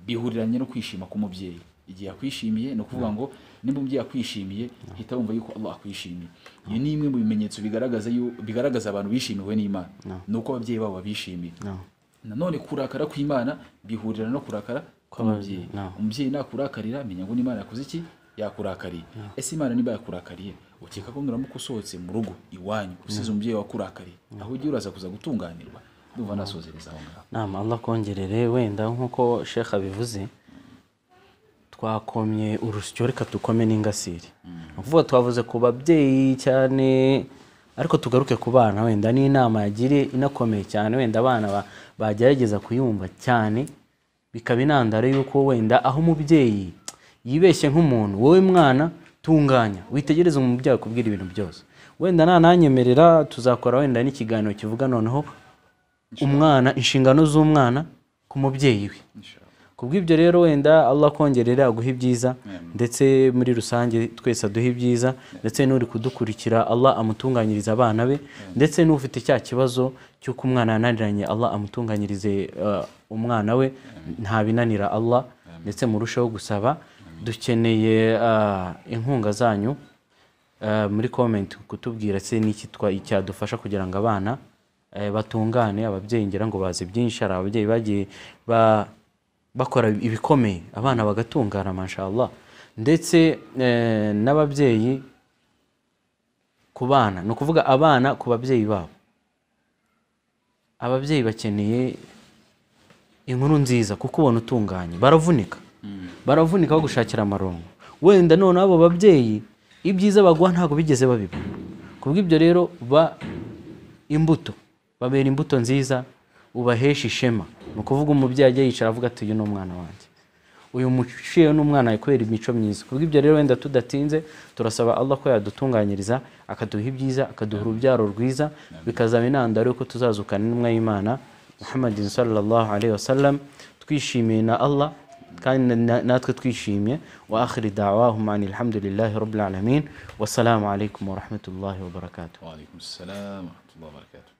bihuriranye no kwishima k'umubyeyi igihe akwishimiye ni ukuvuga ngo nimba umubyeyi akwishimiye hita wumva yuko Allah akwishimiye iyo ni imwe mu bimenyetso bigaragaza yu- bigaragaza abantu bishimiwe n'Imana ni uko ababyeyi babo babishimiye no nanone kurakara kw'Imana bihurira no kurakara kw'umubyeyi no. umubyeyi nakurakarira menya ngo n'Imana yakoze iki yakurakariye ese Imana niba yakurakariye ukeka ko nuramuka usohotse mu rugo iwanyu usize umubyeyi wakurakariye aho ugiye uraza kuza gutunganirwa ndumva nasozereza aho ngaho nama allah kongerere wenda nk'uko shekha abivuze twakomye urusyo reka dukome n'ingasire ni ukuvuga twavuze ku babyeyi cyane ariko tugaruke ku bana wenda n'inama yagiriye inakomeye cyane wenda abana ba- bagerageza kuyumva cyane bikaba intandaro y'uko wenda aho umubyeyi yibeshye nk'umuntu wowe mwana tunganya witegereze umubyeyi akubwira ibintu byose wenda nananyemerera tuzakora wenda n'ikiganiro kivuga noneho umwana inshingano z'umwana ku mubyeyi we kubw'ibyo rero wenda Allah kongerera aguha ibyiza ndetse muri rusange twese aduha ibyiza ndetse n'uri kudukurikira Allah amutunganyirize abana be ndetse n'ufite cya kibazo cy'uko umwana yananiranye Allah amutunganyirize eh, umwana we nta binanira Allah ndetse murusheho gusaba dukeneye eh, inkunga zanyu eh, muri comment kutubwira se n'iki twa- cyadufasha kugira ngo abana eh, batungane ababyeyi ngira ngo bazi byinshi hari ababyeyi bagiye ba bakora ibikomeye abana bagatungana mashallah ndetse eh, n'ababyeyi ku bana ni ukuvuga abana ku babyeyi babo ababyeyi bakeneye inkuru nziza kuko ubona utunganye baravunika baravunika bagushakira amarongo wenda none abo babyeyi ibyiza baguha ntabwo bigeze babibona kubw'ibyo rero ba imbuto babera imbuto nziza ubahesha ishema ni ukuvuga umubyeyi ajya yicara avuga ati uyu ni umwana wanjye uyu muciye ni umwana wawe kubera imico myiza kubw'ibyo rero wenda tudatinze turasaba Allah ko yadutunganyiriza akaduha ibyiza akaduha urubyaro rwiza bikazaba intandaro y'uko tuzazukana n'intumwa y'imana muhammadin sallallahu alaihi wasallam twishimiye na Allah kandi na- na- natwe twishimye wa akhiri da'wahum anil hamdulillahi rabbil alamin wassalamu alaikum wa rahmatullahi wa barakatuh wa alaikum assalam wa rahmatullahi wa barakatuh